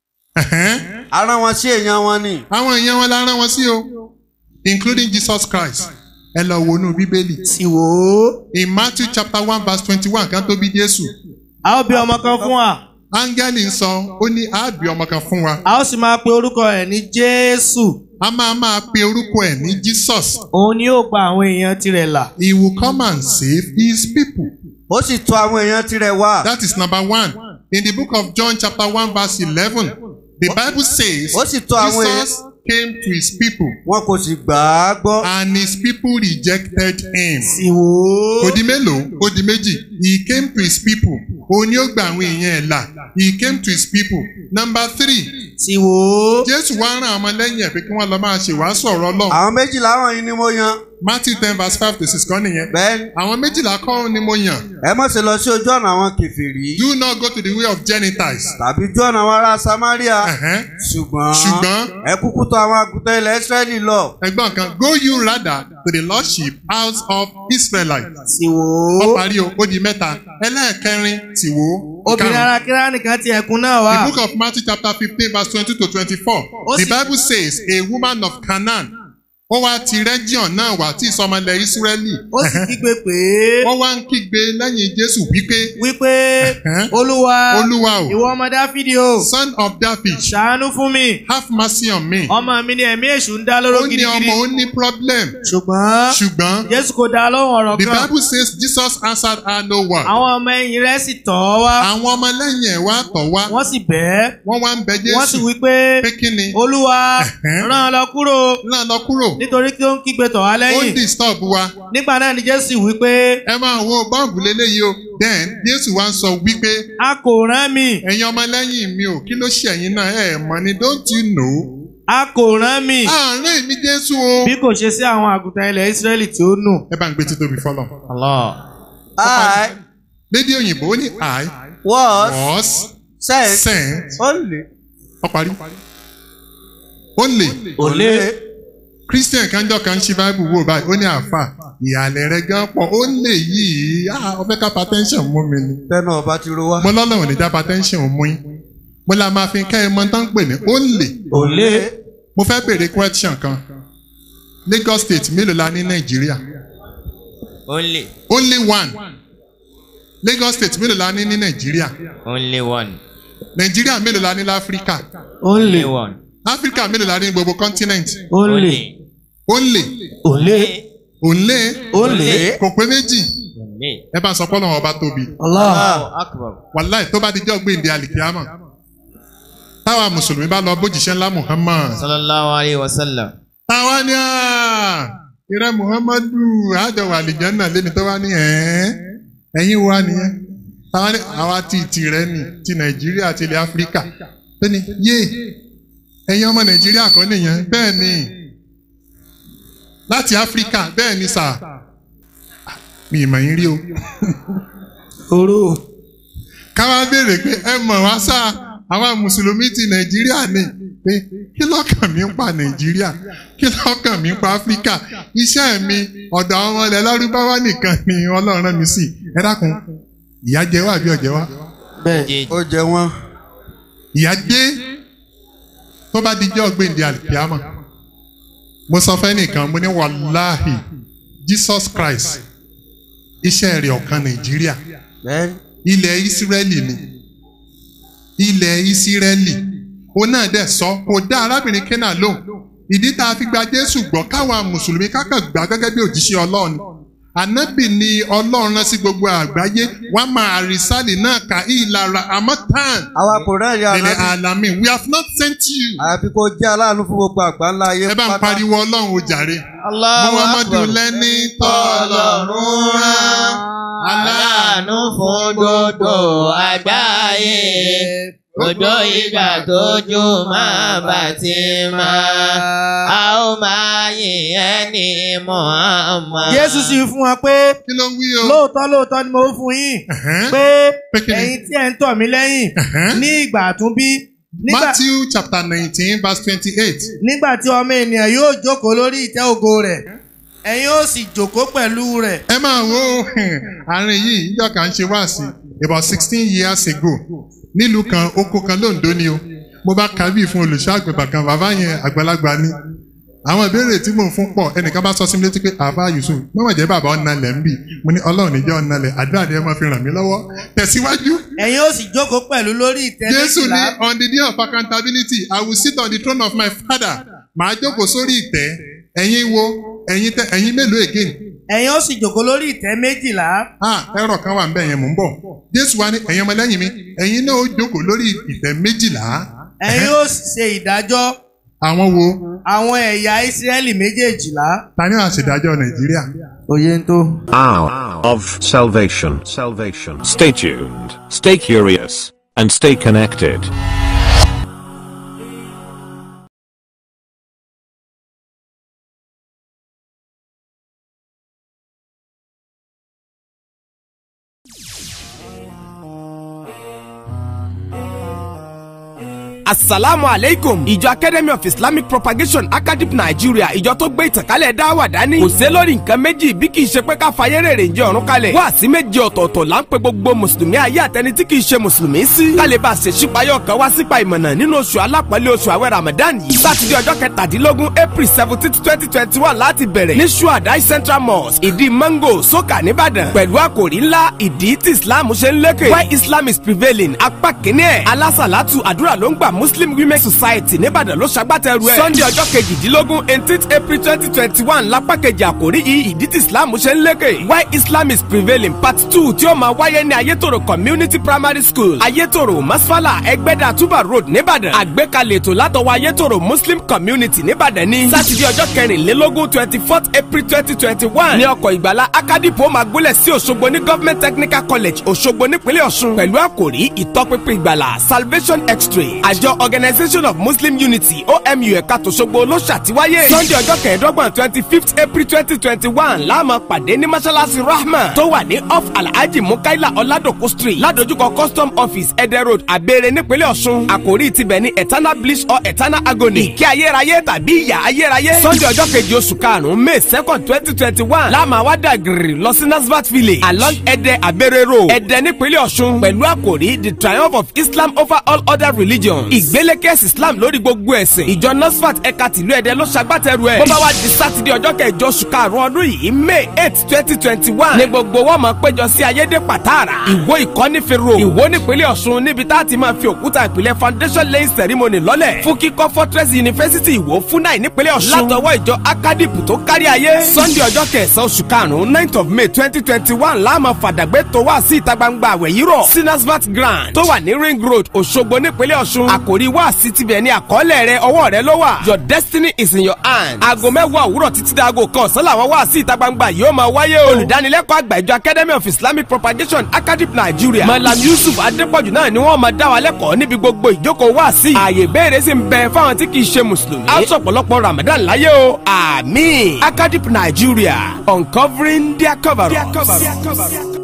Speaker 7: Ẹ̀hẹ́n.
Speaker 9: Ara wọn sí èèyàn wọn ni.
Speaker 7: Àwọn èèyàn wọn la rán wọn sí o including Jesus Christ. Ẹ lọ wo inú Bíbélì.
Speaker 12: Sì wò ó.
Speaker 7: In Matthew chapter one verse twenty-one kan tó bí Jésù.
Speaker 12: A ó bí ọmọ kan fún wa.
Speaker 7: Áńgẹ́lì ń sọ, ó ní àábí ọmọ kan fún wa.
Speaker 12: A ó sì máa pe orúkọ ẹ̀ ní Jésù.
Speaker 7: A máa máa pe orúkọ ẹ̀ ní Jesus.
Speaker 12: Òun ni yóò gba àwọn èèyàn tirẹ̀ là.
Speaker 7: He will come and save his people.
Speaker 9: Ó sì tọ̀ àwọn èèyàn tirẹ̀ wá.
Speaker 7: That is number one. In the book of John chapter one verse eleven, the Bible says
Speaker 9: Ó sì tọ̀ àwọn èèyàn.
Speaker 7: Jesus came to his people
Speaker 9: Wọn kò sì gbà á gbọ́.
Speaker 7: and his people rejected him.
Speaker 12: Sì wò ó.
Speaker 7: Ó di mélòó? Ó di méjì. He came to his people. Òun ni ó gba àwọn èèyàn ẹ̀ là. He came to his people. Number three.
Speaker 12: Sì wò ó.
Speaker 7: Jésù wá rán àwọn lẹ́yìn ẹ̀ pé kí wọ́n lọ máa ṣe wàásù ọ̀rọ̀ Ọlọ́run.
Speaker 9: Àwọn méjìlá wọ̀nyí ni mo yan.
Speaker 7: Matthew ten verse five to six kan nìyẹn.
Speaker 9: Bẹ́ẹ̀ni,
Speaker 7: Àwọn méjìlá kọ́ ni mo yàn.
Speaker 9: ẹ má ṣe lọ sí ojú ọ̀nà àwọn kèfèrí.
Speaker 7: Do not go to the way of Gentiles.
Speaker 9: Tàbí ojú ọ̀nà àwọn ará Samaria.
Speaker 7: Ẹ̀hẹ́n.
Speaker 9: Ṣùgbọ́n
Speaker 7: Ṣùgbọ́n
Speaker 9: ẹ kúkú tọ̀ àwọn àgùntàn ilẹ̀ Ísírẹ́lì lọ.
Speaker 7: ẹ̀gbọ́n kan go you rather to the lordship house of Israelites.
Speaker 12: Sì wò
Speaker 7: Ó
Speaker 12: ó.
Speaker 7: parí o, ó di mẹ́ta. Ẹlẹ́ẹ̀kẹrin tì wò.
Speaker 12: Obìnrin ara kíra nìkan ti ẹ̀kún náà wá.
Speaker 7: The book of Matthew chapter fifteen verse twenty to twenty-four.
Speaker 12: Ó
Speaker 7: The
Speaker 12: sì-
Speaker 7: Bible says a woman of Canaan. Ó wá ti region náà wá tí ìsọmọlẹ̀ Ísírẹ́lì.
Speaker 12: Ó sì kígbe pé
Speaker 7: Wọ́n wá ń kígbe lẹ́yìn Jésù wípé
Speaker 12: wípé
Speaker 7: Ẹ̀hẹ́n.
Speaker 12: Olúwa
Speaker 7: Olúwa o.
Speaker 12: ìwọ ọmọ Dáfídì o
Speaker 7: son of David
Speaker 12: ṣàánú fún mi.
Speaker 7: have mercy on me.
Speaker 12: Ọmọ mi ni ẹ̀mí èṣù ń dá lóró
Speaker 7: Ó ní
Speaker 12: gidigidi.
Speaker 7: ọmọ ó ní problem.
Speaker 12: Ṣùgbọ́n
Speaker 7: Ṣùgbọ́n
Speaker 12: Jésù kò dá lóhùn ọ̀rọ̀
Speaker 7: the
Speaker 12: kan.
Speaker 7: Bible says Jesus answered her no one.
Speaker 12: Àwọn ọmọ ẹ̀yìn rẹ̀ sì tọ̀ ọ́ wá.
Speaker 7: Àwọn ọmọ lẹ́yìn ẹ̀ wá tọ̀ wá.
Speaker 12: Wọ́n sì bẹ́ẹ̀.
Speaker 7: Wọ́n wá ń bẹ
Speaker 12: Wọ́n sì
Speaker 7: Jésù
Speaker 12: wí pé
Speaker 7: pé kí ni?
Speaker 12: Olúwa
Speaker 7: Ẹ̀hẹ́n.
Speaker 12: rán an lọ kúrò
Speaker 7: Náà lọ kúrò.
Speaker 12: nítorí kí ó ń kígbe tọ̀ wá
Speaker 7: Ó ń
Speaker 12: lẹ́yìn.
Speaker 7: disturb wa.
Speaker 12: Nígbà náà ni Jésù wí pé
Speaker 7: Ẹ máa wo bọ́ọ̀bù léléyìí o. Then Jésù wá ń sọ wípé
Speaker 12: a kò rán mi.
Speaker 7: ẹ̀yin ọmọ lẹ́yìn mi ò kí ló ṣe ẹ̀yin náà ẹ̀ mọ̀ ni don't you know?
Speaker 12: A kò rán mi.
Speaker 7: Àárín mi Jésù o.
Speaker 12: Bí kò ṣe sí àwọn àgùntàn ilẹ̀ Ísírẹ́lì tí ó nù.
Speaker 7: Ẹ bá ń gbé títóbi fọlọ́.
Speaker 9: I
Speaker 7: Lédè òyìnbó ó ní I
Speaker 9: was
Speaker 7: was
Speaker 9: sent
Speaker 7: sent.
Speaker 9: only.
Speaker 7: Ó parí. Only.
Speaker 9: Olè.
Speaker 7: Christian kanjọ kan ṣí Bible wò báyìí ó ní àáfà ìhàlẹ̀ rẹ̀ gan pọ̀ ó lè yìí ah ọbẹ̀ ká hypertension mú mi ni.
Speaker 9: Tẹnu ọba ti ro wá.
Speaker 7: Mo lọ́lọ́run ní já hypertension mú yín. Mo la máa fi kẹ́ ẹ mọ tán pè ní ó lè.
Speaker 9: Olè.
Speaker 7: Mo fẹ́ béèrè question kan. Lagos state mélòó la ní Nàìjíríà?
Speaker 8: Only.
Speaker 7: Only one. lagos state mélòó la ní ní nàìjíríà
Speaker 8: Only one.
Speaker 7: nàìjíríà mélòó la ní láfíríkà
Speaker 8: Only one.
Speaker 7: áfíríkà mélòó la ní ní gbogbo continent
Speaker 8: Only.
Speaker 7: only
Speaker 9: Òlé.
Speaker 7: only
Speaker 9: Only.
Speaker 7: kò pé méjì
Speaker 8: Only.
Speaker 7: ẹ bá ń sọ pé ọlọ́run ọba tóbi
Speaker 9: Allah.
Speaker 8: Allahu Akbar.
Speaker 7: wàláì tó bá di jọ́ gbèǹde àlìkíámà táwa mùsùlùmí bá lọ bójìṣẹ́ ńlá muhammad
Speaker 8: Sallallahu alayhi wa sallam.
Speaker 7: táwa ní à ìrẹ́ muhammadu àjọwò àlìjánná lẹ́ni tó wá ní ẹ̀ ẹ̀yìn wa nìyẹn táwa ní àwa ti tìrẹ ni ti nàìjíríà àti ilẹ̀ áfíríkà tó ní yé ẹ̀yin ọmọ nàìjíríà kọ́ nìyẹn bẹ́ẹ̀ ni láti áfíríkà bẹ́ẹ̀ ni sà mi ìmọ̀ yín rí o
Speaker 9: Oró.
Speaker 7: káwá béèrè pé ẹ mọ̀ wá sá àwa mùsùlùmí ti nàìjíríà ni pé kí lọ́kàn mi ń pa nàìjíríà kí lọ́kàn mi ń pa áfíríkà iṣẹ́ mi ọ̀dọ̀ àwọn ọmọ ilẹ̀ lárúbáwá nìkan ni ọlọ́run rán mi sí ẹ dákun ìyá jẹ wá àbí ọ̀jẹ̀ wá
Speaker 9: Bẹ́ẹ̀ ó jẹ wọ́n.
Speaker 7: ìyá dé tó bá dijọ́ gbèǹde àlùkìyámà mo sọ fẹ́ nìkan mo ní wàláhì jesus christ iṣẹ́ rẹ̀ ọ̀kan nàìjíríà
Speaker 9: Bẹ́ẹ̀
Speaker 7: ilẹ̀ ìsírẹ́lì ni ilẹ̀ ìsírẹ́lì òun náà dẹ̀ sọ kò dá arábìnrin kẹ́nà lóhùn ìdí tá a fi gba jésù gbọ́ káwọn mùsùlùmí kákan gbà gẹ́gẹ́ bí òjíṣẹ́ ọlọ́run ànábì ni ọlọ́run rán sí gbogbo àgbáyé wọ́n máa àrísàlì náà kà í ìlara àmọ́ tán
Speaker 9: àwa kò rẹ́ẹ̀rí
Speaker 7: lèlè
Speaker 9: àná.
Speaker 7: àlàmì we have not sent you.
Speaker 9: Àyàfi kó jẹ́ aláàánú fún gbogbo àgbáńlá ayé
Speaker 7: ẹ bá ń pariwo ọlọ́run o jàre.
Speaker 8: Allahu
Speaker 7: muhammadu
Speaker 8: Akbar.
Speaker 7: lẹ́ni tọ́lọ́run rán
Speaker 8: Aláàánú fún gbogbo àgbáyé. Òjò ìgbà tójú máa bà ti máa. A ó máa yìn ẹ́ ní Muhammad.
Speaker 10: Jésù sì fún wa pé
Speaker 7: kí ló ń wí o.
Speaker 10: lóòótọ́ lóòótọ́ ni mo ń fún yín pé ẹ̀yin tí ẹ̀ ń tọ̀ mí lẹ́yìn ní ìgbà àtúnbí nígbà
Speaker 7: matthew chapter nineteen verse twenty-eight.
Speaker 10: nígbà tí ọmọ ènìyàn yóò jókòó lórí ìtẹ́ ògo rẹ̀ ẹ̀yin ó sì jókòó pẹ̀lú rẹ̀.
Speaker 7: ẹ máa wo àárín yìí ìjọ kan ń ṣe wá sí about sixteen years ago nílùú kan oko kan lóńdó ni o mo bá ka bíi fún olùṣọ́ àgbẹ̀bà kan bàbá yẹn àgbàlagbà ni àwọn ìbéèrè tí mò ń fún pọ̀ ẹnìkan bá sọ sí mi létí pé àbá yusuf mọ̀mọ̀ jẹ́ bàbá ọ̀nàlẹ̀ ń bì mo ní ọlọ́run níjẹ́ ọ̀nàlẹ̀ àdúrà ni ẹ máa fi ràn mí lọ́wọ́ tẹ̀síwájú.
Speaker 10: ẹ̀yin ó sì jókòó pẹ̀lú lórí ìtẹ́
Speaker 7: Jésù ní
Speaker 10: méjìlá
Speaker 7: on the day of accountability I will sit on the throne of my father màá jókòó sórí ìtẹ́ ẹ̀yin wo ẹ̀yin tẹ ẹ̀yin mélòó again.
Speaker 10: ẹ̀yin ó sì jókòó lórí ìtẹ́ méjìlá.
Speaker 7: ah ẹ̀rọ kan wà nbẹ̀ yẹn mò ń bọ̀ Jésù wa ní ẹ̀yin ọmọlẹ́yìn mi ẹ̀yin náà ó jókòó lórí ìtẹ́ méjìlá.
Speaker 10: ẹ̀yin ó sì ṣe ìdájọ́
Speaker 7: àwọn wo
Speaker 10: àwọn ẹ̀yà ìsírẹ́lì méjèèjìlá.
Speaker 7: ta ni wàá ṣèdájọ́ Nàìjíríà.
Speaker 9: Oyè ń tó.
Speaker 1: Hour of salvation. Salvation. Stay tuned, stay curious, and stay connected.
Speaker 3: asalaamu aleykum ìjọ academy of islamic propagation academy nigeria ìjọ tó gbé ìtànkálẹ̀ dáwà dání kò sé lórí nǹkan méjì bí kì í ṣe pé ká fayé rèrè ń jẹ ọ̀run kalẹ̀ wá sí méje ọ̀tọ̀ọ̀tọ̀ là ń pe gbogbo mùsùlùmí ayé àtẹni tí kì í ṣe mùsùlùmí sí kálí bá ṣe ṣípayọ̀ kan wá sípa ìmọ̀nà nínú oṣù alápọ̀lé oṣù àwẹ̀ ramadan yìí sátidé ọjọ́ kẹtàdínlógún april seventeen twenty twenty one láti bẹ̀rẹ̀ ní shuadai central mosque ìdí mango soka nìbàdàn pẹ̀lú àkòrí ńlá ìdí tí islam ṣe ń lékè why islam is prevailing apá kínní ẹ̀ alásàlátù àdúrà ló ń gbà muslim women society nìbàdàn ló ṣagbátẹrù ẹ̀ sunday ọjọ́ kejìdínlógún eighteenth april twenty twenty one lápá kejì àkòrí yìí ìdí tí islam ṣe ń lékè why islam is prevailing part two tí ó máa wáyé ní ayétòrò community primary school ayétòrò masfala ẹgbẹ́dà tuba road nìbàdàn àgbékalẹ̀ ètò látọwọ́ ayétòrò muslim community nìbàdàn ní sátidé ọjọ́ kẹrìnlélógún twenty fourth april twenty twenty one ní ọkọ̀ ìgbàlá akadipo máa gúnlẹ̀ sí òṣogbo ní government technical college òṣogbo nípínlẹ̀ ọ̀ṣun pẹ̀lú àkòrí ìtọ́pinpin ìgbàlà salvation x-ray àjọ organisation of muslim unity omu ẹ̀ka tòṣogbo ló ṣàtiwáyé sunday ọjọ́ kẹẹ̀ẹ́dọ́gbọ̀n twenty fifth april twenty twenty one láàmú pàdé ní mọ́ṣáláṣí rahma tó wà ní off alhaji mukaila ọ̀làdòkú street ládojúkọ custom office ẹdẹ road abẹ́rẹ́ nípínlẹ̀ ọ̀ṣun àkòrí tibẹ̀ ní eternal bliss or eternal agony ìkẹ́ ayérayé tàbí ìyà ayérayé sunday ọjọ́ kejì oṣù karùn-ún may second twenty twenty one láàmú àwádà gírì lọ sí nasbat village along ẹdẹ abẹ́rẹ́ road ẹdẹ nípínlẹ̀ ọ̀ṣun pẹ̀lú àkòrí the triumph of islam over all other religions ìgbélékèsì islam lórí gbogbo ẹ̀sìn ìjọ nasfat ẹ̀ka tìlú ẹ̀dẹ́ ló ṣagbátẹrù ẹ̀ bó bá wá di sátidé ọjọ́ kẹjọ oṣù karùn-ún ọdún yìí may eight twenty twenty one ní gbogbo wọn máa péjọ sí ayédè pàtàrà ìwó ìkọ́nífẹ̀rọ ìwó nípínlẹ̀ ọ̀ṣun níbi tá a ti máa fi òkúta ìpìlẹ̀ foundation laying ceremony lọ́lẹ̀ fún kíkọ́ fortress university ìwó fúnnáì nípínlẹ̀ ọ̀ṣun látọwọ́ ìjọ akadip tó kárí ayé sunday ọjọ́ kẹsàn-án oṣù karùn-ún ninth of may twenty twenty one láàmú fàdàgbé tó wá sí ìta gbangba àwẹ̀ yìí rọ̀ sinasvat grand tó wà ní ring road òṣogbo nípínlẹ̀ ọ̀ṣun àkòrí wá sí tibẹ̀ ní àkọọ́lẹ̀ rẹ ọwọ́ rẹ ló wà your destiny is in your hand aago mẹ́wàá òwúrọ̀ títí dáago kan ọ̀sán làwọn wá sí ìta gbangba yìí ó máa wáyé o olùdánilẹ́kọ̀ọ́ àgbà ìjọ academy of islamic propagation academy nigeria malam yusuf adépọ̀jù náà ni wọ́n máa dá wa lẹ́kọ̀ọ́ níbi gbogbo ìjókòó wá sí ààyè ìbéèrè sì ń bẹ fáwọn tí kì í ṣe mùsùlùmí á sọ̀pọ̀lọpọ̀ ramadan láyé o àmín academy nigeria uncovering their cover up.